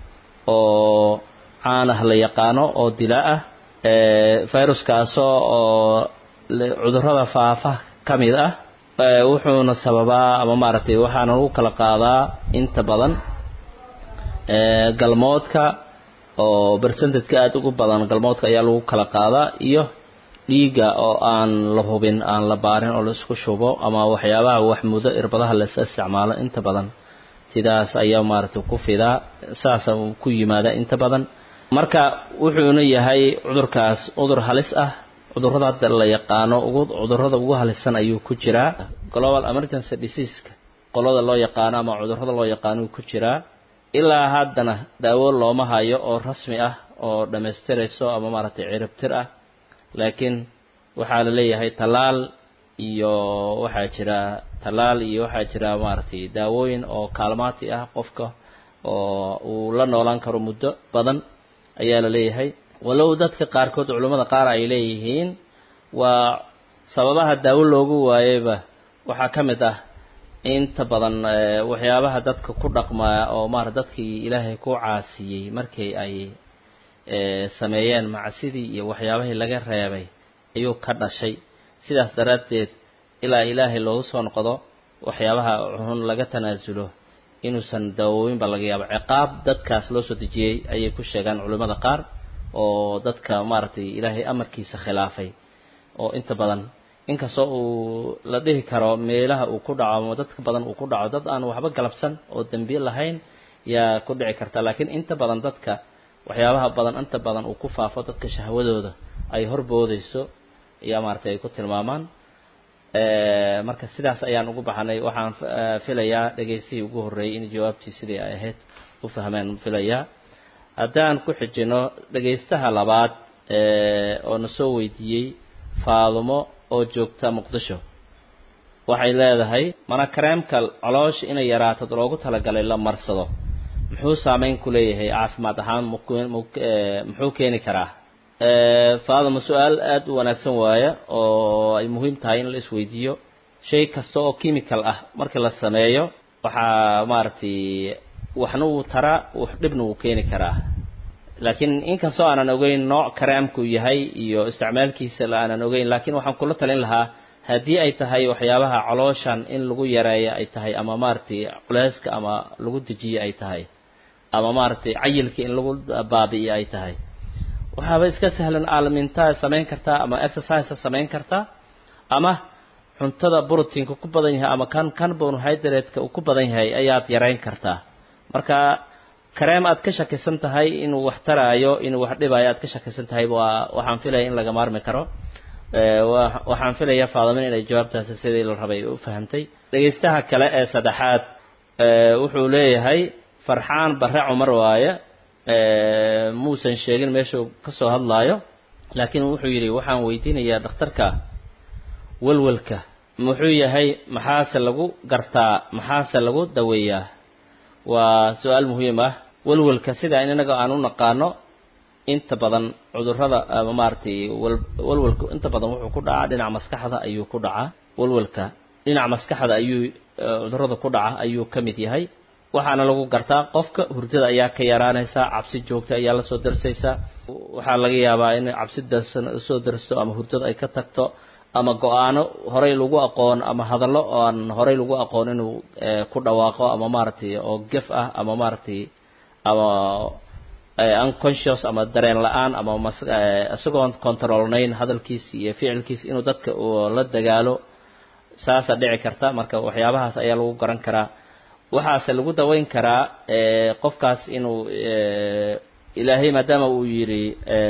oo caan ah la yaqaano oo dila ah viruskaasoo oo cudurrada faafa ka mid ah wuxuuna sababaa ama maaragtay waxaana lagu kala qaadaa inta badan galmoodka oo bercentedka aada ugu badan galmoodka ayaa lagu kala qaadaa iyo dhiigga oo aan la hubin aan la baarin oo la isku shubo ama waxyaabaha wax mudo irbadaha la isticmaalo inta badan sidaas ayaa maaragtay ku fidaa saasa ku yimaada inta badan marka wuxuuna yahay cudurkaas cudur halis ah cudurrada hadda la yaqaano ugu cudurrada ugu halisan ayuu ku jiraa global emergency diseaseka qolada loo yaqaano ama cudurrada loo yaqaano ku jiraa ilaa haddana daawo looma hayo oo rasmi ah oo dhammaystirayso ama maaragtay ciribtir ah laakiin waxaa la leeyahay tallaal iyo waxaa jira tallaal iyo waxaa jira maaragtay daawooyin oo kaalmaati ah qofka oo uu la noolaan karo muddo badan ayaa la leeyahay walow dadka qaarkood culummada qaar ay leeyihiin waa sababaha daawo loogu waayeyba waxaa ka mid ah inta badan waxyaabaha dadka ku dhaqmaa oo maarata dadkii ilaahay ku caasiyey markii ay sameeyeen macsidii iyo waxyaabahii laga reebay ayuu ka dhashay sidaas daraaddeed ilaa ilaahay loogu soo noqdo waxyaabaha xun laga tanaasulo inuusan daawooyinba laga yaabo ciqaab dadkaas loo soo dejiyey ayay ku sheegaan culimmada qaar oo dadka maaragtay ilaahay amarkiisa khilaafay oo inta badan inkastoo uu la dhihi karo meelaha uu ku dhaco ama dadka badan uu ku dhaco dad aan waxba galabsan oo dembiye lahayn yaa ku dhici karta laakiin inta badan dadka waxyaabaha badan inta badan uu ku faafo dadka shahwadooda ay horboodayso ayaa maaragtay ay ku tilmaamaan marka sidaas ayaan ugu baxanay waxaan filayaa dhegaystihii ugu horreeyey in jawaabtii sidii ay ahayd u fahmeen filayaa haddaan ku xijino dhegaystaha labaad oo na soo weydiiyey faadumo oo joogta muqdisho waxay leedahay mana kareemka caloosha inay yaraato loogu talagalay la marsado muxuu saameyn ku leeyahay caafimaad ahaan muxuu keeni karaa faaduma su-aal aada u wanaagsan waaya oo ay muhiim tahay in la isweydiiyo shay kasta oo chemical ah markii la sameeyo waxaa maaragtay waxna wuu taraa dhibna wuu keeni karaa laakiin inkastoo aanan ogeyn nooc kareemku yahay iyo isticmaalkiisa la aanan ogeyn laakiin waxaan kula talin lahaa haddii ay tahay waxyaabaha calooshan in lagu yareeyo ay tahay ama maaragtay culeyska ama lagu dejiyo ay tahay ama maaragtay cayilka in lagu baabi'iyo ay tahay waxaaba iska sahlan aalamintaa samayn kartaa ama exercise samayn kartaa ama cuntada brotiinka ku badan yahay ama kan carbonhydrate-ka uu ku badan yahay ayaad yarayn kartaa marka kareem aad ka shakisan tahay inuu wax taraayo inuu wax dhibaayo aad ka shakisan tahay waa waxaan filaya in laga maarmi karo waxaan filaya faadamin inay jawaabtaasi sidii la rabay u fahamtay dhegaystaha kale ee saddexaad wuxuu leeyahay farxaan barre cumar waaye muusan sheegin meeshuu ka soo hadlaayo laakiin wuxuu yidhi waxaan weydiinayaa dhakhtarka walwalka muxuu yahay maxaase lagu gartaa maxaase lagu daweeyaa waa su-aal muhiim ah walwalka sida inaga aan u naqaano inta badan cudurrada ama maaragtay walwalku inta badan wuxuu ku dhacaa dhinaca maskaxda ayuu ku dhacaa walwalka dhinaca maskaxda ayuu cudurrada ku dhaca ayuu ka mid yahay waxaana lagu gartaa qofka hurdada ayaa ka yaraanaysaa cabsi joogta ayaa lasoo darsaysaa waxaa laga yaabaa in cabsi darsan soo darsto ama hurdada ay ka tagto ama go-aano horey lagu aqoon ama hadallo aan horey lagu aqoon inuu ku dhawaaqo ama maaragtay oo gef ah ama maaragtay ama unconscious ama dareen la-aan ama mas isagoon controlnayn hadalkiisa iyo ficilkiisa inuu dadka la dagaalo saasa dhici karta marka waxyaabahaas ayaa lagu garan karaa waxaase lagu daweyn karaa qofkaas inuu ilaahay maadaama uu yidhi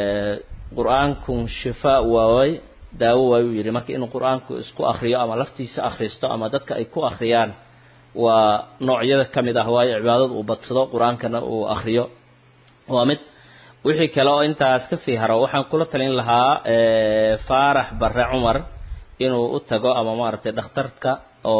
qur-aankun shifaa waaway daawo waay uu yidhi marka inuu qur-aanku isku akriyo ama laftiisa akhristo ama dadka ay ku akhriyaan waa noocyada ka mid ah waayo cibaadada uu badsado qur-aankana uu akriyo waa mid wixii kale oo intaas kasii haro waxaan kula talin lahaa faarax barre cumar inuu u tago ama maaragtay dhakhtarka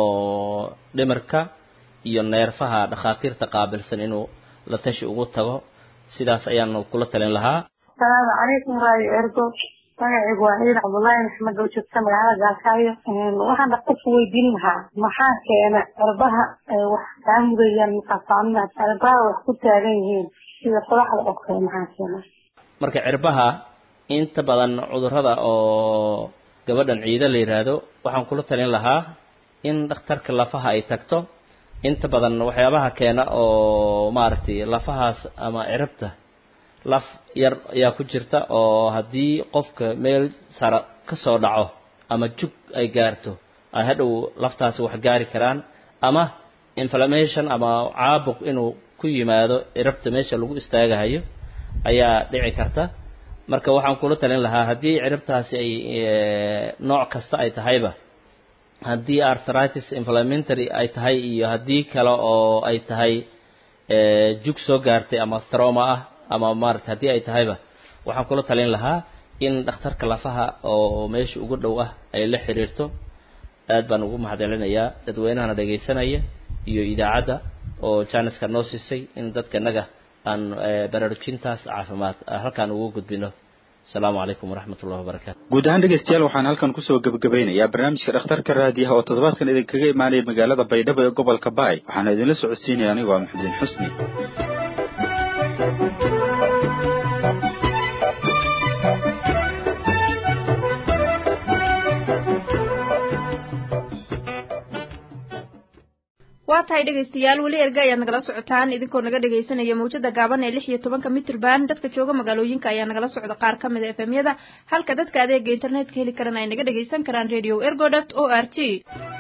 oo dhimirka iyo neerfaha dhakhaatiirta qaabilsan inuu la tashi ugu tago sidaas ayaan kula talin lahaa asalaamu calaykum raayo ergo magacaygu waa ciid cabdullaahi maxmed oo joogta magaalada gaalkaayo waxaan dhaqtarku weydiin lahaa maxaa keena cirbaha wax kaa mudayaan maqasaamida cirbaha wax ku taagan yihiin sida qodaxda oo kale maxaa keena marka cirbaha inta badan cudurrada oo gabadhan ciida la yidhaahdo waxaan kula talin lahaa in dhakhtarka lafaha ay tagto inta badan waxyaabaha keena oo maaragtay lafahaas ama ciribta laf yar ayaa ku jirta oo haddii qofka meel sara ka soo dhaco ama jug ay gaarto ay hadhow laftaasi wax gaari karaan ama inflammation ama caabuq inuu ku yimaado ciribta meesha lagu istaagahayo ayaa dhici karta marka waxaan kula talin lahaa haddii ciribtaasi ay nooc kasta ay tahayba haddii arthritis inflamentary ay tahay iyo haddii kale oo ay tahay jug soo gaartay ama throma ah ama maarata haddii ay tahayba waxaan kula talin lahaa in dhakhtarka lafaha oo meesha ugu dhow ah ay la xiriirto aad baan ugu mahadcelinayaa dadweynahana dhegaysanaya iyo idaacadda oo janiska noo siisay in dadka naga aan baraarujintaas caafimaad halkaan ugu gudbino asalaamu calaykum waraxmat ullahi wabarakaatu guud ahaan dhegeystayaal waxaan halkan kusoo gebagabeynayaa barnaamijka dhakhtarka raadiyaha oo toddobaadkan idinkaga imaanaya magaalada baydhabo ee gobolka baay waxaana idinla socodsiinaya anigo a maxudiin xusni waa tahay dhegaystayaal weli erga ayaad nagala socotaan idinkoo naga dhegaysanaya mawjada gaaban ee lix iyo tobanka mitrban dadka jooga magaalooyinka ayaa nagala socda qaar ka mid a efemyada halka dadka adeega internetka heli karana ay naga dhagaysan karaan radio ergodot o r g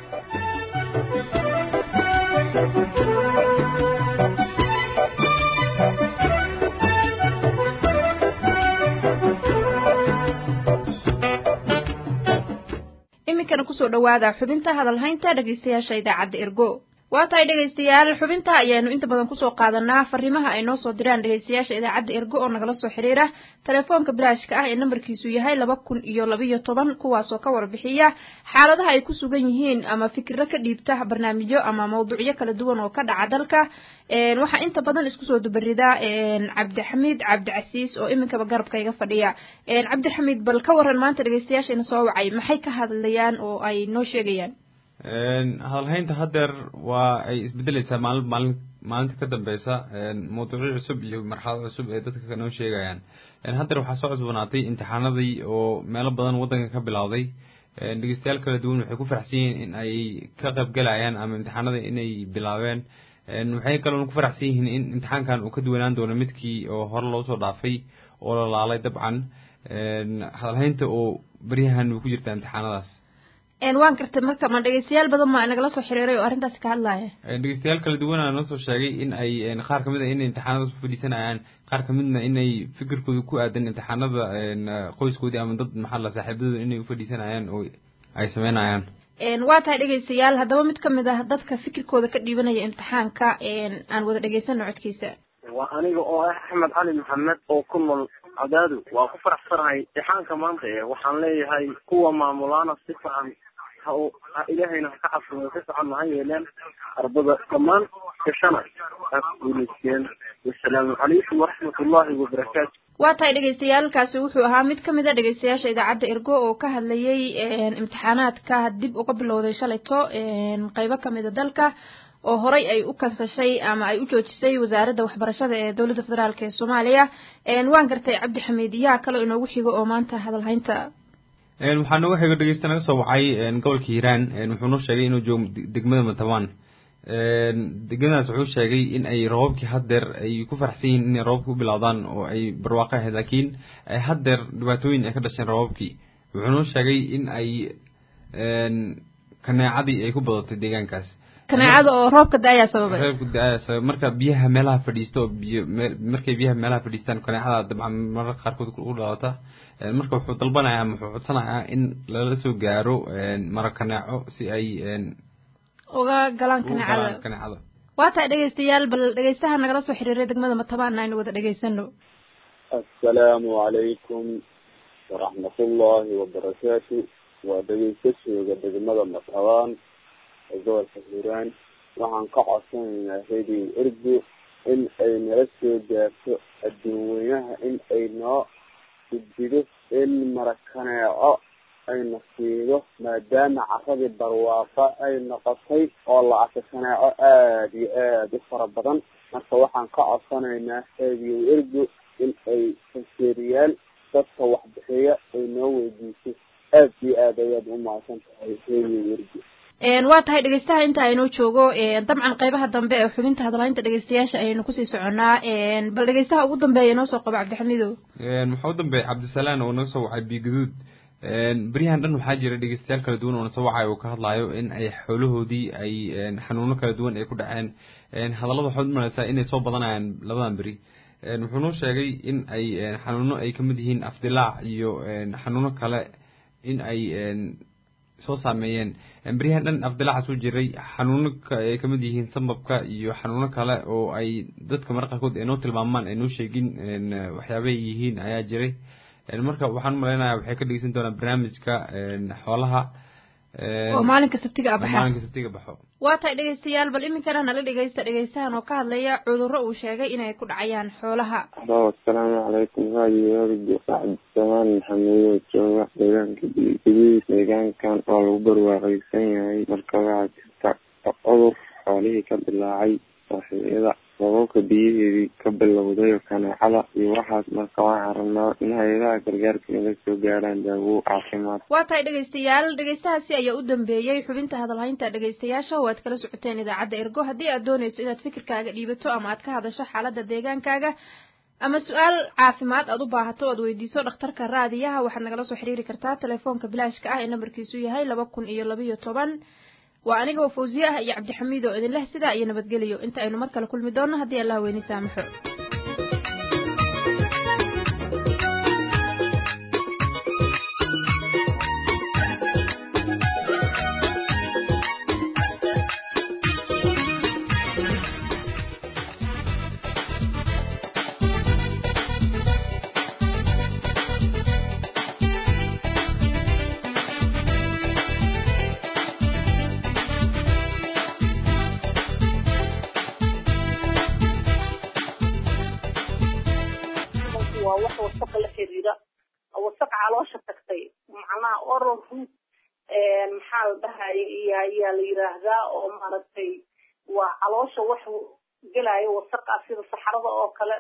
iminkana kusoo dhawaada xubinta hadalhaynta dhegaystayaasha idaacadda ergo waa tahay dhegaystayaal xubinta ayaanu inta badan kusoo qaadanaa fariimaha ay noo soo diraan dhegaystayaasha idaacadda ergo oo nagala soo xiriira telefoonka biraashka ah ee nambarkiisu yahay laba kun iyo labiyo toban kuwaasoo ka warbixiya xaaladaha ay ku sugan yihiin ama fikiro ka dhiibta barnaamijyo ama mawduucyo kala duwan oo ka dhaca dalka waxaa inta badan isku soo dubarida cabdixamiid cabdicasiis oo iminkaba garabka iga fadhiya cabdixamiid bal ka waran maanta dhegaystayaasheena soo wacay maxay ka hadlayaan oo ay noo sheegayaan hadalhaynta haddeer waa ay isbedeleysaa maalin maalin maalinta ka dambeysa mawduucyo cusub iyo marxalado cusub ee dadka noo sheegayaan haddeer waxaa soo cusbanaatay imtixaanadii oo meelo badan waddanka ka bilowday dhegeystayaal kala duwan waxay ku faraxsan yihiin in ay ka qaybgalayaan ama imtixaanada inay bilaabeen waxay kaloo ku faraxsan yihiin in imtixaankan uu ka duwanaan doono midkii oo hore loo soo dhaafay oo la laalay dabcan hadalhaynta oo beryahan way ku jirtaa imtixaanadaas waan gartay marka ma dhegeystayaal badan ma nagala soo xiriiray oo arrintaasi ka hadlaya dhegeystayaal kala duwana noo soo sheegay in ay qaar kamid a inay imtixaanadaas u fadhiisanayaan qaar kamidna inay fikirkooda ku aadan imtixaanada qoyskoodii ama dad maxaa la saaxiibadooda inay ufadhiisanayaan oo ay sameynayaan waa tahay dhegaystayaal haddaba mid kamid ah dadka fikirkooda ka dhiibanaya imtixaanka aan wada dhegeysano codkiisa waa aniga oo ah axmed cali maxamed oo ku nool cadaadu waa ku faraxsanahay imtixaanka maanta ee waxaan leeyahay kuwa maamulaana si fiican ha ha ilaahayna ha ka cabsado si fiican ha yeeleen ardada dhammaan gashana ha guuleysteen wasalaamu calaykum waraxmat ullahi wabarakaatu waa tahay dhegaystayaaalkaasi wuxuu ahaa mid ka mid a dhegaystayaasha idaacadda ergo oo ka hadlayay imtixaanaadka dib uga bilowday shalayto qeybo kamid a dalka oo horay ay u kansashay ama ay u joojisay wasaaradda waxbarashada ee dowladda federaalk ee soomaaliya waan gartay cabdi xamiid yaa kale inoogu xigo oo maanta hadalhaynta waxaa nooga xigo dhegeysta naga soo wacay gobolka hiiraan wuxuu noo sheegay inuu joogo degmada matabaan degmadaas wuxuu sheegay in ay roobabkii haddeer ay ku faraxsan yihiin inay roobabka u bilowdaan oo ay barwaaqo ahayd laakiin haddeer dhibaatooyin ay ka dhasheen roobabkii wuxuu noo sheegay in ay kaneecadii ay ku badatay deegaankaas kaneecada oo roobka da-ayaa sababay roobka da-ayaa sababay marka biyaha meelaha fadhiisto oo biyo meel markay biyaha meelaha fadhiistaan kaneecada dabcan mararka qaarkood u dhalata marka wuxuu dalbanayaa ama wuxuu codsanayaa in lala soo gaaro mara kaneeco si ay uga galaan kaneecada kaneecada waa tahay dhegaystayaal bal dhegaystaha nagala soo xiriiray degmada matabaan aynu wada dhegaysano assalaamu calaykum waraxmatullaahi wabarakaatu waa dhegeysadooda degmada matabaan ee gobolka hiiraan waxaan ka codsanaynaa radio ergo in ay nala soo gaarto adduun weynaha in ay noo gudbido in marakaneeco ayna siido maadaama caradii barwaaqa ay noqotay oo la arka kaneeco aada iyo aada u fara badan marka waxaan ka codsanaynaa radio ergo in ay faseeriyaal dadka waxbixiya ay noo weydiiso aada iyo aada ayaad u mahadsan tahay radio ergo waa tahay dhegeystaha inta aynoo joogo dabcan qeybaha dambe ee xubinta hadalhaynta dhegeystayaasha ayaynu kusii soconaa bal dhegeystaha ugu dambeeya noo soo qabo cabdixamiidow waxaa u dambeeya cabdisalaan oo naga soo wacay biiguduud beryahan dhan waxaa jira dhegeystayaal kala duwan oo na soo wacayo oo ka hadlayo in ay xoolahoodii ay xanuuno kala duwan ay ku dhaceen hadallada waxaad umalaysaa inay soo badanayaan labadan beri wuxuu noo sheegay in ay xanuuno ay kamid yihiin afdilaac iyo xanuuno kale in ay soo saameeyeen beryahan dhan afdilaacaas u jiray xanuuno ay kamid yihiin sambabka iyo xanuuno kale oo ay dadka marka qaarkood ay noo tilmaamaan ay noo sheegin waxyaabay yihiin ayaa jiray marka waxaan umalaynaya waxay ka dhegeysan doonaa barnaamijka xoolaha oo maalinka sabtiga a baxa maalinka sabtiga baxo waa tahay dhegeystayaal bal iminkana nala dhegeysta dhegeystahan oo ka hadlaya cudurro uu sheegay inay ku dhacayaan xoolaha alo asalaamu calaykum raadiyoorgo cabdisamaan maxamedo jooga deegaanka gudihiis deegaankan oo lagu barwaaqeysan yahay marka waxaa jirta cudur xoolihii ka dilaacay saaxiiyada sababka biyaheedii ka bilowday oo kaneecada iyo waxaas marka waxaan rabnaa in hay-adaha gargaarka naga soo gaaraan daawo caafimaad waa tahay dhegeystayaal dhegeystahaasi ayaa u dambeeyey xubinta hadalhaynta dhegeystayaasha oo aad kala socoteen idaacadda ergo haddii aad dooneyso inaad fikirkaaga dhiibato ama aad ka hadasho xaaladda deegaankaaga ama su-aal caafimaad aad u baahato oad weydiiso dhakhtarka raadiyaha waxaad nagala soo xiriiri kartaa telefoonka bilaashka ah ee nambarkiisu yahay laba kun iyo labayo toban waa aniga oo fawsiye ah iyo cabdixamiid oo idin leh sidaa iyo nabadgeliyo inta aynu mar kale kulmi doonno haddii allah weyni saamaxo maxaa la dhahay ayaa la yiraahdaa oo maaragtay waa caloosha wax gelayo wasaqa sida saxarada oo kale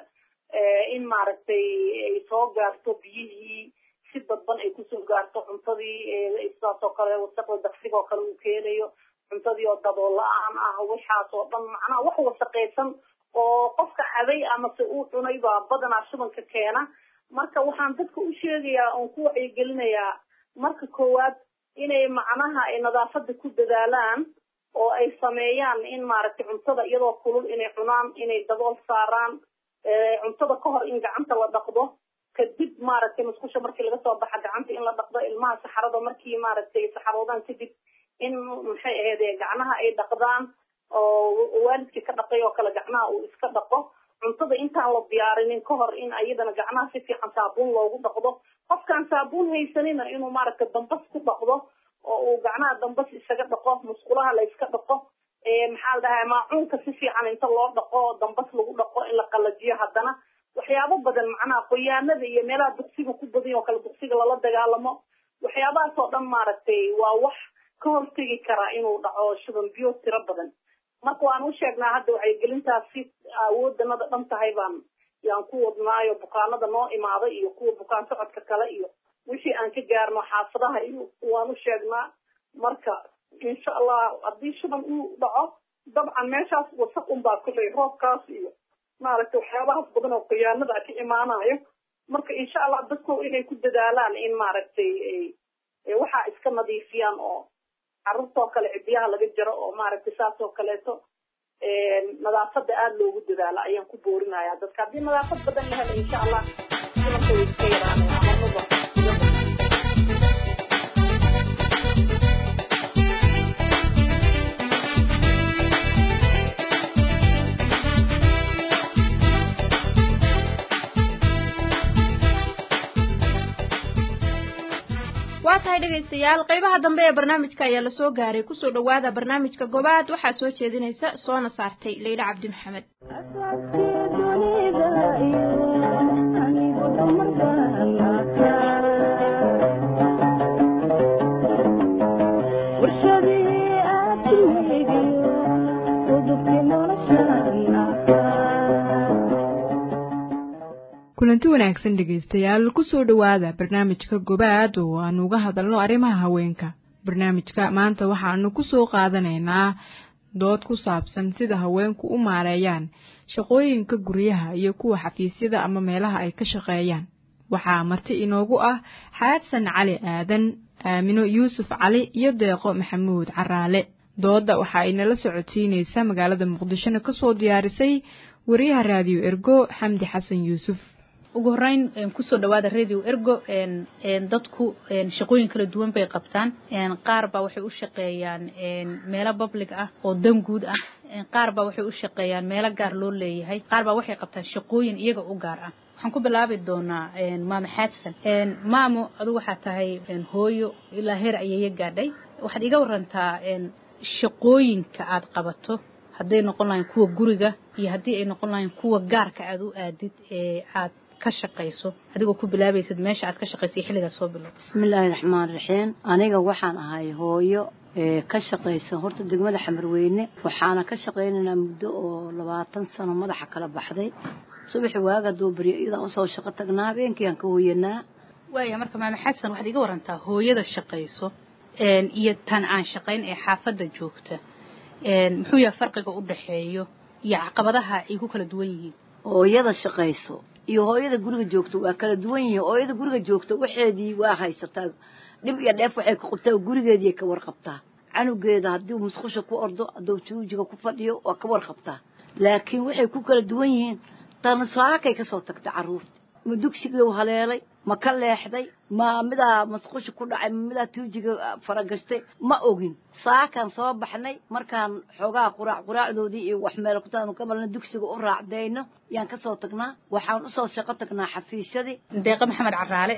in maaragtay ay soo gaarto biyihii si dadban ay kusoo gaarto cuntadii sidaas oo kale wasaqda daqsiga oo kale uu keenayo cuntadii oo dabool la-aan ah waxaas oo dhan macnaha wax wasaqaysan oo qofka caday amase uu cunay baa badanaa shubanka keena marka waxaan dadka u sheegayaa oon ku wacyigelinayaa marka koowaad inay macnaha ay nadaafada ku dadaalaan oo ay sameeyaan in maaragtay cuntada iyadoo kulul inay cunaan inay dabool saaraan cuntada ka hor in gacanta la dhaqdo kadib maaragtay musqusha markii laga soo baxa gacanta in la dhaqdo ilmaha saxarada markii maaragtay saxaroodaan kadib in maxay ahayd gacnaha ay dhaqdaan oo waalidkii ka dhaqay oo kale gacnaha uu iska dhaqo cuntada intaan la diyaarinin ka hor in ayadana gacnaha si fiican saabuun loogu dhaqdo qofkaan saabuun haysanina inuu maaragtay dambas ku dhaqdo oo uu gacnaha dambas isaga dhaqo musqulaha la iska dhaqo maxaa la dhahay maacuunka si fiican inta loo dhaqo dambas lagu dhaqo in la qalajiyo haddana waxyaabo badan macnaha qoyaanada iyo meelaha duqsiga ku badan oo kale duqsiga lala dagaalamo waxyaabahaas oo dhan maaragtay waa wax ka hortegi karaa inuu dhaco shuban biyo tiro badan marka waan u sheegnaa hadda wacyigelintaas si awoodanada dhan tahay baan yaan ku wadnaayo bukaanada noo imaaday iyo kuwa bukaan socodka kale iyo wixii aan ka gaarno xaafadaha iyo waan u sheegnaa marka insha allah haddii shuban uu dhaco dabcan meeshaas wasaq unbaa kuley roobkaas iyo maaragtay waxyaabahaas badan oo khiyaanada ka imaanayo marka insha allah dadku inay ku dadaalaan in maaragtay waxaa iska nadiifiyaan oo carruurtoo kale cidiyaha laga jaro oo maaragtay saas oo kaleeto nadaafada aada loogu dadaalo ayaan ku boorinaya dadka haddii nadaafad badan la helo insha allah silanka way iska yaraanaya amanada waa tahay dhegaystayaal qaybaha dambe ee barnaamijka ayaa lasoo gaaray kusoo dhowaada barnaamijka gobaad waxaa soo jeedinaysa soona saartay leyla cabdi maxamed kulanti wanaagsan dhegaystayaal kusoo dhowaada barnaamijka gobaad oo aanu uga hadalno arrimaha haweenka barnaamijka maanta waxaanu kusoo qaadanaynaa dood ku saabsan sida haweenku u maareeyaan shaqooyinka guryaha iyo kuwa xafiisyada ama meelaha ay ka shaqeeyaan waxaa marti inoogu ah xaadsan cali aadan aamino yuusuf cali iyo deeqo maxamuud caraale doodda waxa ay nala socodsiinaysaa magaalada muqdishona kasoo diyaarisay wariyaha raadiyo ergo xamdi xasan yuusuf ugu horeyn kusoo dhawaada radio ergo dadku shaqooyin kala duwan bay qabtaan qaar baa waxay u shaqeeyaan meelo public ah oo dan guud ah qaar baa waxay u shaqeeyaan meelo gaar loo leeyahay qaar baa waxay qabtaan shaqooyin iyaga u gaar ah waxaan ku bilaabi doonaa maamo xaadsan maamo adigu waxaa tahay hooyo ilaa heer ayeeyo gaadhay waxaad iga warantaa shaqooyinka aad qabato hadday noqon lahayn kuwa guriga iyo haddii ay noqon lahayn kuwa gaarka aad u aadid ee aad ka shaqayso adigoo ku bilaabaysid meesha aad ka shaqayso iyo xilligaad soo bilow bismillaahi raxmaan raxiim aniga waxaan ahay hooyo ee ka shaqaysa horta degmada xamarweyne waxaana ka shaqaynaynaa muddo oo labaatan sano madaxa kala baxday subaxi waaga duubariyo iyadaan usoo shaqo tagnaa habeenkii aan ka hooyanaa waaya marka maame xasan waxaad iga warantaa hooyada shaqayso iyo tan aan shaqayn ee xaafadda joogta muxuu yahay farqiga u dhaxeeyo iyo caqabadaha ay ku kala duwan yihiin hooyada shaqayso iyo hooyada guriga joogto waa kala duwan yihiin hooyada guriga joogto waxeedii waa haysataa dhib iyo dheef waxay ka qabtaa gurigeedii ka warqabtaa canugeeda haddii musqusha ku ordo hadduu tuujiga ku fadhiyo waa ka warqabtaa laakiin waxay ku kala duwan yihiin tan saakay kasoo tagtay carruurta ma dugsigii haleelay ma ka leexday ma midaa masqusha ku dhacay ma midaa tuujiga faragashtay ma ogin saakaan soo baxnay markaan xoogaa quraac quraacdoodii iyo wax meel kutaanu ka malna dugsiga u raacdayno yaan kasoo tagnaa waxaan usoo shaqo tagnaa xafiisyadii deeqo maxamed caraale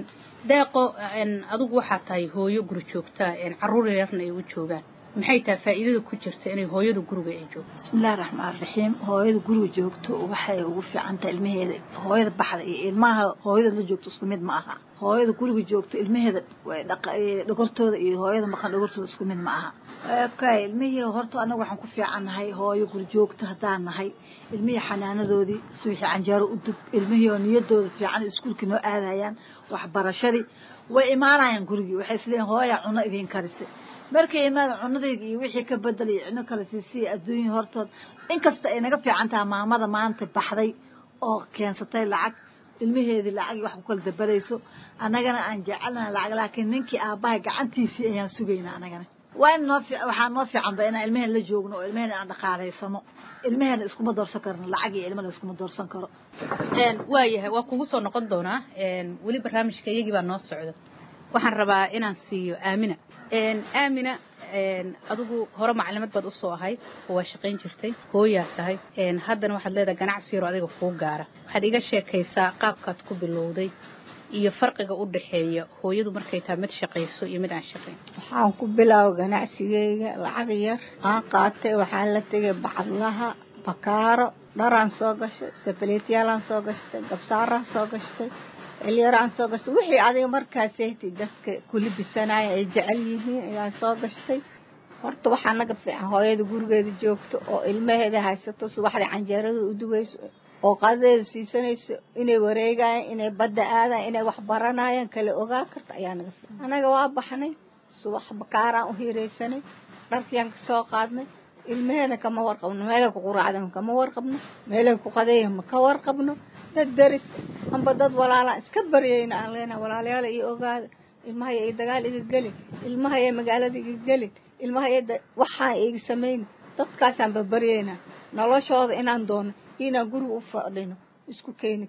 deeqo adigu waxaa tahay hooyo guri joogtaa carruur yarna ay u joogaan maxay tahay faa'iidada ku jirta inay hooyada guriga ay joogto bismillahi raxmaan raxiim hooyada guriga joogto waxay ugu fiican tahay ilmaheeda hooyada baxda iyo ilmaha hooyada la joogto isku mid ma aha hooyada guriga joogto ilmaheeda dhogortooda iyo hooyada maqan dhogortooda isku mid ma aha okay ilmihii horta anaga waxaan ku fiicannahay hooyo guri joogto haddaan nahay ilmihii xanaanadoodii suwixii canjeero u dub ilmihii oo niyadooda fiican iskuulkii noo aadayaan waxbarashadii way imaanayaan gurigii waxay isleeyihin hooya cuno idiin karisay markay imaada cunadayda iyo wixii ka bedelaya cino kale siisiya adduunya hortood inkasta ay naga fiican tahay maamada maanta baxday oo keensatay lacag ilmaheedii lacag wax ku kala dabarayso annagana aan jecelnaha lacag laakiin ninkii aabbahay gacantiisii ayaan sugaynaa annagana waa in noo waxaa noo fiicanba inaan ilmaheen la joogno oo ilmaheen aan dhaqaalaysano ilmaheena iskuma doorsan karno lacag iyo ilmana iskuma doorsan karo waayahay waa kugu soo noqon doonaa weli barnaamijka iyagii baa noo socda waxaan rabaa inaan siiyo aamina aamina adigu hore maclimad baad usoo ahayd oo waa shaqayn jirtay hooyaa tahay haddana waxaad leedahay ganacsi yaro adiga kuu gaara waxaad iga sheekaysaa qaabkaad ku bilowday iyo farqiga u dhaxeeya hooyadu markay tahay mid shaqayso iyo mid aan shaqayn waxaan ku bilaaba ganacsigeyga lacag yar aan qaatay waxaan la tegay bacadlaha bakaaro dharaan soo gashay sabaleetyaalaan soo gashtay gabsaaraan soo gashtay elyaraan soo gashtay wixii adiga markaasayta dadka kulibisanaya ay jecel yihiin ayaan soo gashtay horta waxaa naga fiican hooyada gurigeeda joogto oo ilmaheeda haysato subaxdii canjeerada u dubayso oo qadadeeda siisanayso inay wareegayaan inay badda aadaan inay wax baranayaan kala ogaa karta ayaa naga fiican anaga waa baxnay subax bakaaraan u hiiraysanay dharkiyaan kasoo qaadnay ilmaheena kama warqabno meelay ku quraacdan kama warqabno meelay ku qadeeyan ma ka warqabno dad daris amba dad walaalaan iska baryayna aan leenahay walaalayaal iyo ogaada ilmahaya ay dagaal iga gelin ilmahaya magaalada iga gelin ilmahaya waxaan iga samayn dadkaasaan babaryaynaa noloshooda inaan doono inaan guriga u fadhino isku keeni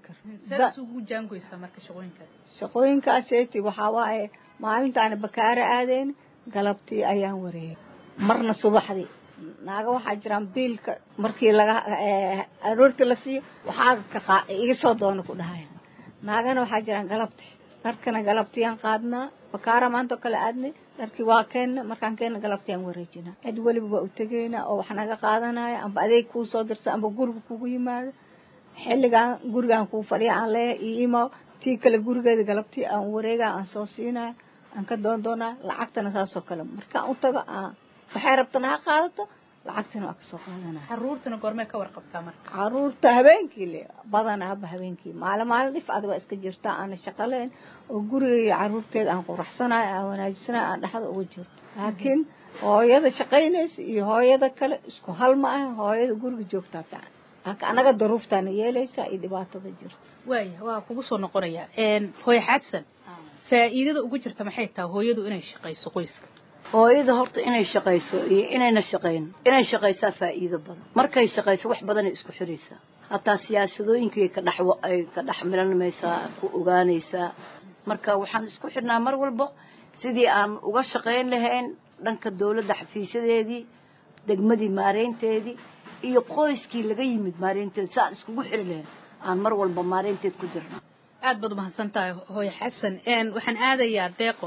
shaqooyinkaaseti waxaa waaye maalintaana bakaaro aadeen galabtii ayaan wareeyay marna subaxdii naaga waxaa jiraan biilka markii laga aroortii la siiyo waxaa iga soo doona ku dhahaya naagana waxaa jiraan galabti dharkana galabtiyaan qaadnaa bakaara maanta oo kale aadnay dharkii waa keenna markaan keenna galabtiyaan wareejinaa cid weliba waa u tegaynaa oo wax naga qaadanaya amba adeeg kuu soo dirsa amba guriga kugu yimaado xilligaan gurigaan kuu fadhiya aan leeyahay iyo imaw tii kale gurigeeda galabtii aan wareegaa aan soo siinaya aan ka doon doonaa lacagtana saasoo kale markaan u tago aan waxay rabtana ha qaadato lacagtana waa kasoo qaadanaya caruurtana goormee ka warqabtaa marka caruurta habeenkii le badanaaba habeenkii maalin maalin dhif ad waa iska jirtaa aana shaqaleyn oo guriga iyo caruurteeda aan quraxsanayo aan wanaajisanayo aan dhexda uga jiro laakiin hooyada shaqaynaysa iyo hooyada kale isku hal ma ah hooyada guriga joogtaa fiican laakiin anaga daruuftaana yeelaysaa iyo dhibaatada jirta waaya waa kugu soo noqonaya hooyo xaadsan faa'iidada ugu jirta maxay tahay hooyadu inay shaqayso qoyska hooyada horta inay shaqayso iyo inayna shaqayn inay shaqaysaa faa'iido badan markay shaqayso wax badanay isku xiraysaa hataa siyaasadooyinkay ka dhex ay ka dhex milanmaysaa ku ogaanaysaa marka waxaan isku xidhnaa mar walba sidii aan uga shaqayn lahayn dhanka dawladda xafiisyadeedii degmadii maareynteedii iyo qoyskii laga yimid maareynteeda si aan iskugu xiri lahayn aan mar walba maareynteed ku jirno aad baad umahadsan tahay hooyo xasan waxaan aadayaa deeqo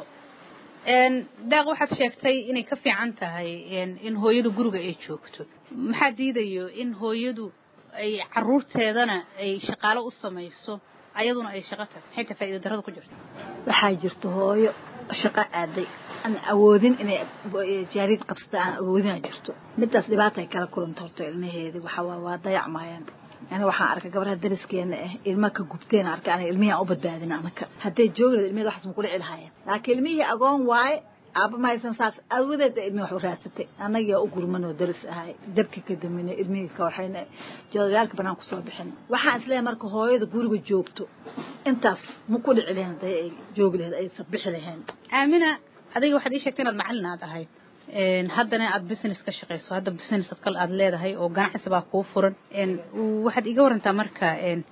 deeq waxaad sheegtay inay ka fiican tahay in hooyadu guriga ay joogto maxaa diidayo in hooyadu ay caruurteedana ay shaqaalo u samayso ayaduna ay shaqo tahay maxay tahay faa'iida darrada ku jirta waxaa jirta hooyo shaqo aaday aan awoodin inay jaariid qabsata aan awoodina jirto midaas dhibaata ay kala kulanta horto ilmaheedi waxa waa waa dayacmayaan yani waxaan arkay gabadha dariskeena ah ilma ka gubteen arkay aniga ilmihii aan u badbaadin anaka hadday joogi lahayd ilmihii waxaas ma kula celhaayeen laakiin ilmihii agoon waaye aaba ma haysan saas awadeed ilmihii wax u raadsatay annagiyaa u gurman oo daris ahay dabkii ka daminay ilmihii ka waxayna joodayaalka banaan kusoo bixin waxaan isleeyahay marka hooyada guriga joogto intaas ma ku dhici lahayn haday ay joogi lahayd aysan bixi lahayn aamina adiga waxaad ii sheegtay inaad macallin aad ahayd haddana aad business ka shaqayso hadda business ad kale aad leedahay oo ganacsi baa kuu furan waxaad iga warantaa marka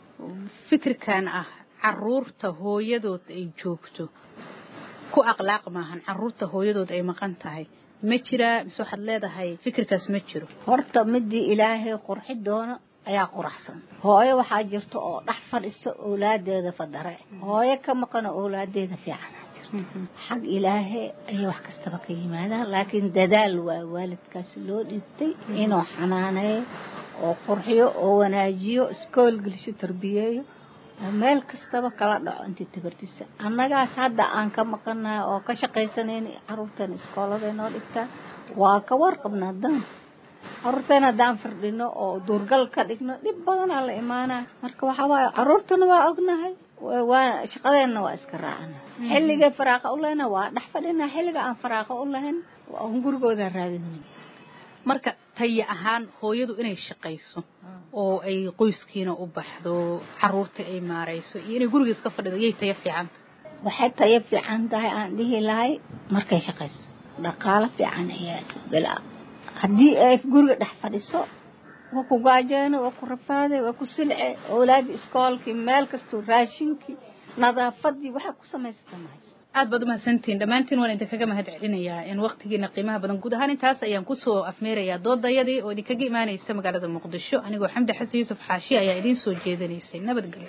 fikirkan ah caruurta hooyadood ay joogto ku akhlaaq maahan caruurta hooyadood ay maqan tahay ma jiraa mise waxaad leedahay fikirkaas ma jiro horta midii ilaahay qurxi doono ayaa quraxsan hooyo waxaa jirta oo dhex fadhiso owlaadeeda fadare hooyo ka maqano owlaadeeda fiicana jirto xag ilaahay ayay wax kastaba ka yimaadaan laakiin dadaal waa waalidkaasi loo dhiibtay inuu xanaaneeyo oo qurxiyo oo wanaajiyo iskool gelisho tarbiyeeyo oo meel kastaba kala dhaco intii tabartisa annagaas hadda aan ka maqanahay oo ka shaqaysanayn caruurteena iskooladay noo dhigtaa waa ka warqabnaa dan caruurteena haddaan firdhino oo duurgal ka dhigno dhib badanaa la imaanaa marka waxaa waaye caruurtana waa ognahay waa shaqadeenna waa iska raacana xilligay faraaqa u lehna waa dhex fadhina xilliga aan faraaqa u lahayn aan gurigooda raadinayn marka tayo ahaan hooyadu inay shaqayso oo ay qoyskiina u baxdo caruurta ay maarayso iyo inay guriga iska fadhido yay tayo fiican waxay tayo fiican tahay aan dhihi lahay markay shaqayso dhaqaalo fiican ayaa isgala haddii ay guriga dhex fadhiso waa ku gaajeeno waa ku rafaaday waa ku silce owlaadii iskoolkii meel kastoo raashinkii nadaafadii waxay ku samaysata mahayso aad baad umahadsantihiin dhammaantiin waan idinkaga mahad celinayaa in waktigiina qiimaha badan guud ahaan intaas ayaan kusoo afmeerayaa doodayadii oo idinkaga imaanaysa magaalada muqdisho anigoo xamdi xasan yuusuf xaashi ayaa idiin soo jeedinaysay nabadgelyo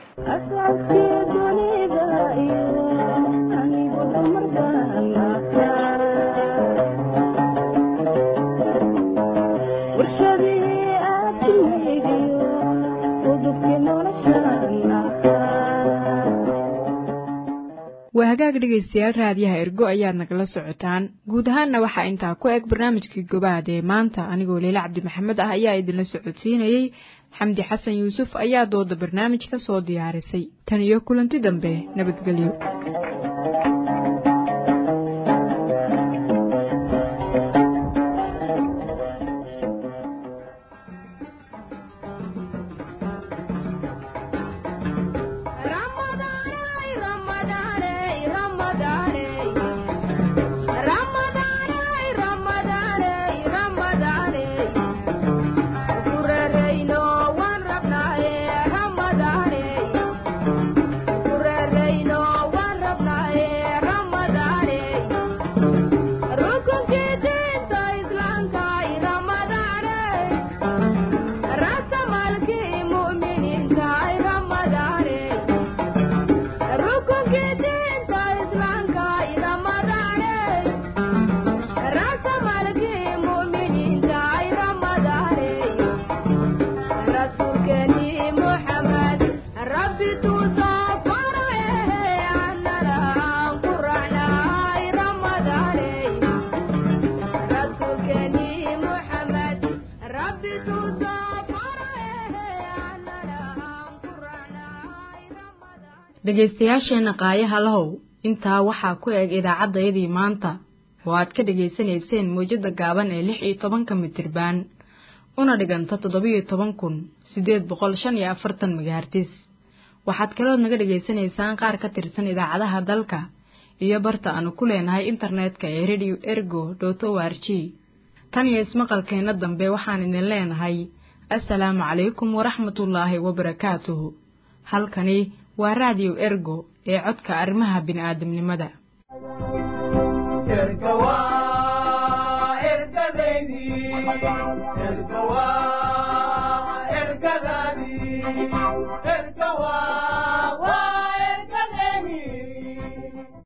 waa hagaag dhegaystayaal raadiyaha ergo ayaad nagala socotaan guud ahaanna waxaa intaa ku eg barnaamijkii gobaad ee maanta anigoo leyle cabdi maxamed ah ayaa idinla socodsiinayey xamdi xasan yuusuf ayaa dooda barnaamij ka soo diyaarisay tan iyo kulanti dambe nabadgelyo dhegaystayaasheenna qaayaha lahow intaa waxaa ku eg idaacaddayadii maanta oo aad ka dhegaysanayseen mawjadda gaaban ee lix iyo tobanka mitirbaan una dhiganta toddobiyo toban kun siddeed boqol shan iyo afartan magaartis waxaad kalood naga dhegaysanaysaan qaar ka tirsan idaacadaha dalka iyo barta aanu ku leenahay internetka ee radio ergo dot o r g tan iyo ismaqalkeenna dambe waxaan idin leenahay assalaamu calaykum waraxmatullaahi wabarakaatuhu halkani waa raadiyo ergo ee codka arrimaha bini'aadamnimada ergadadii ergawa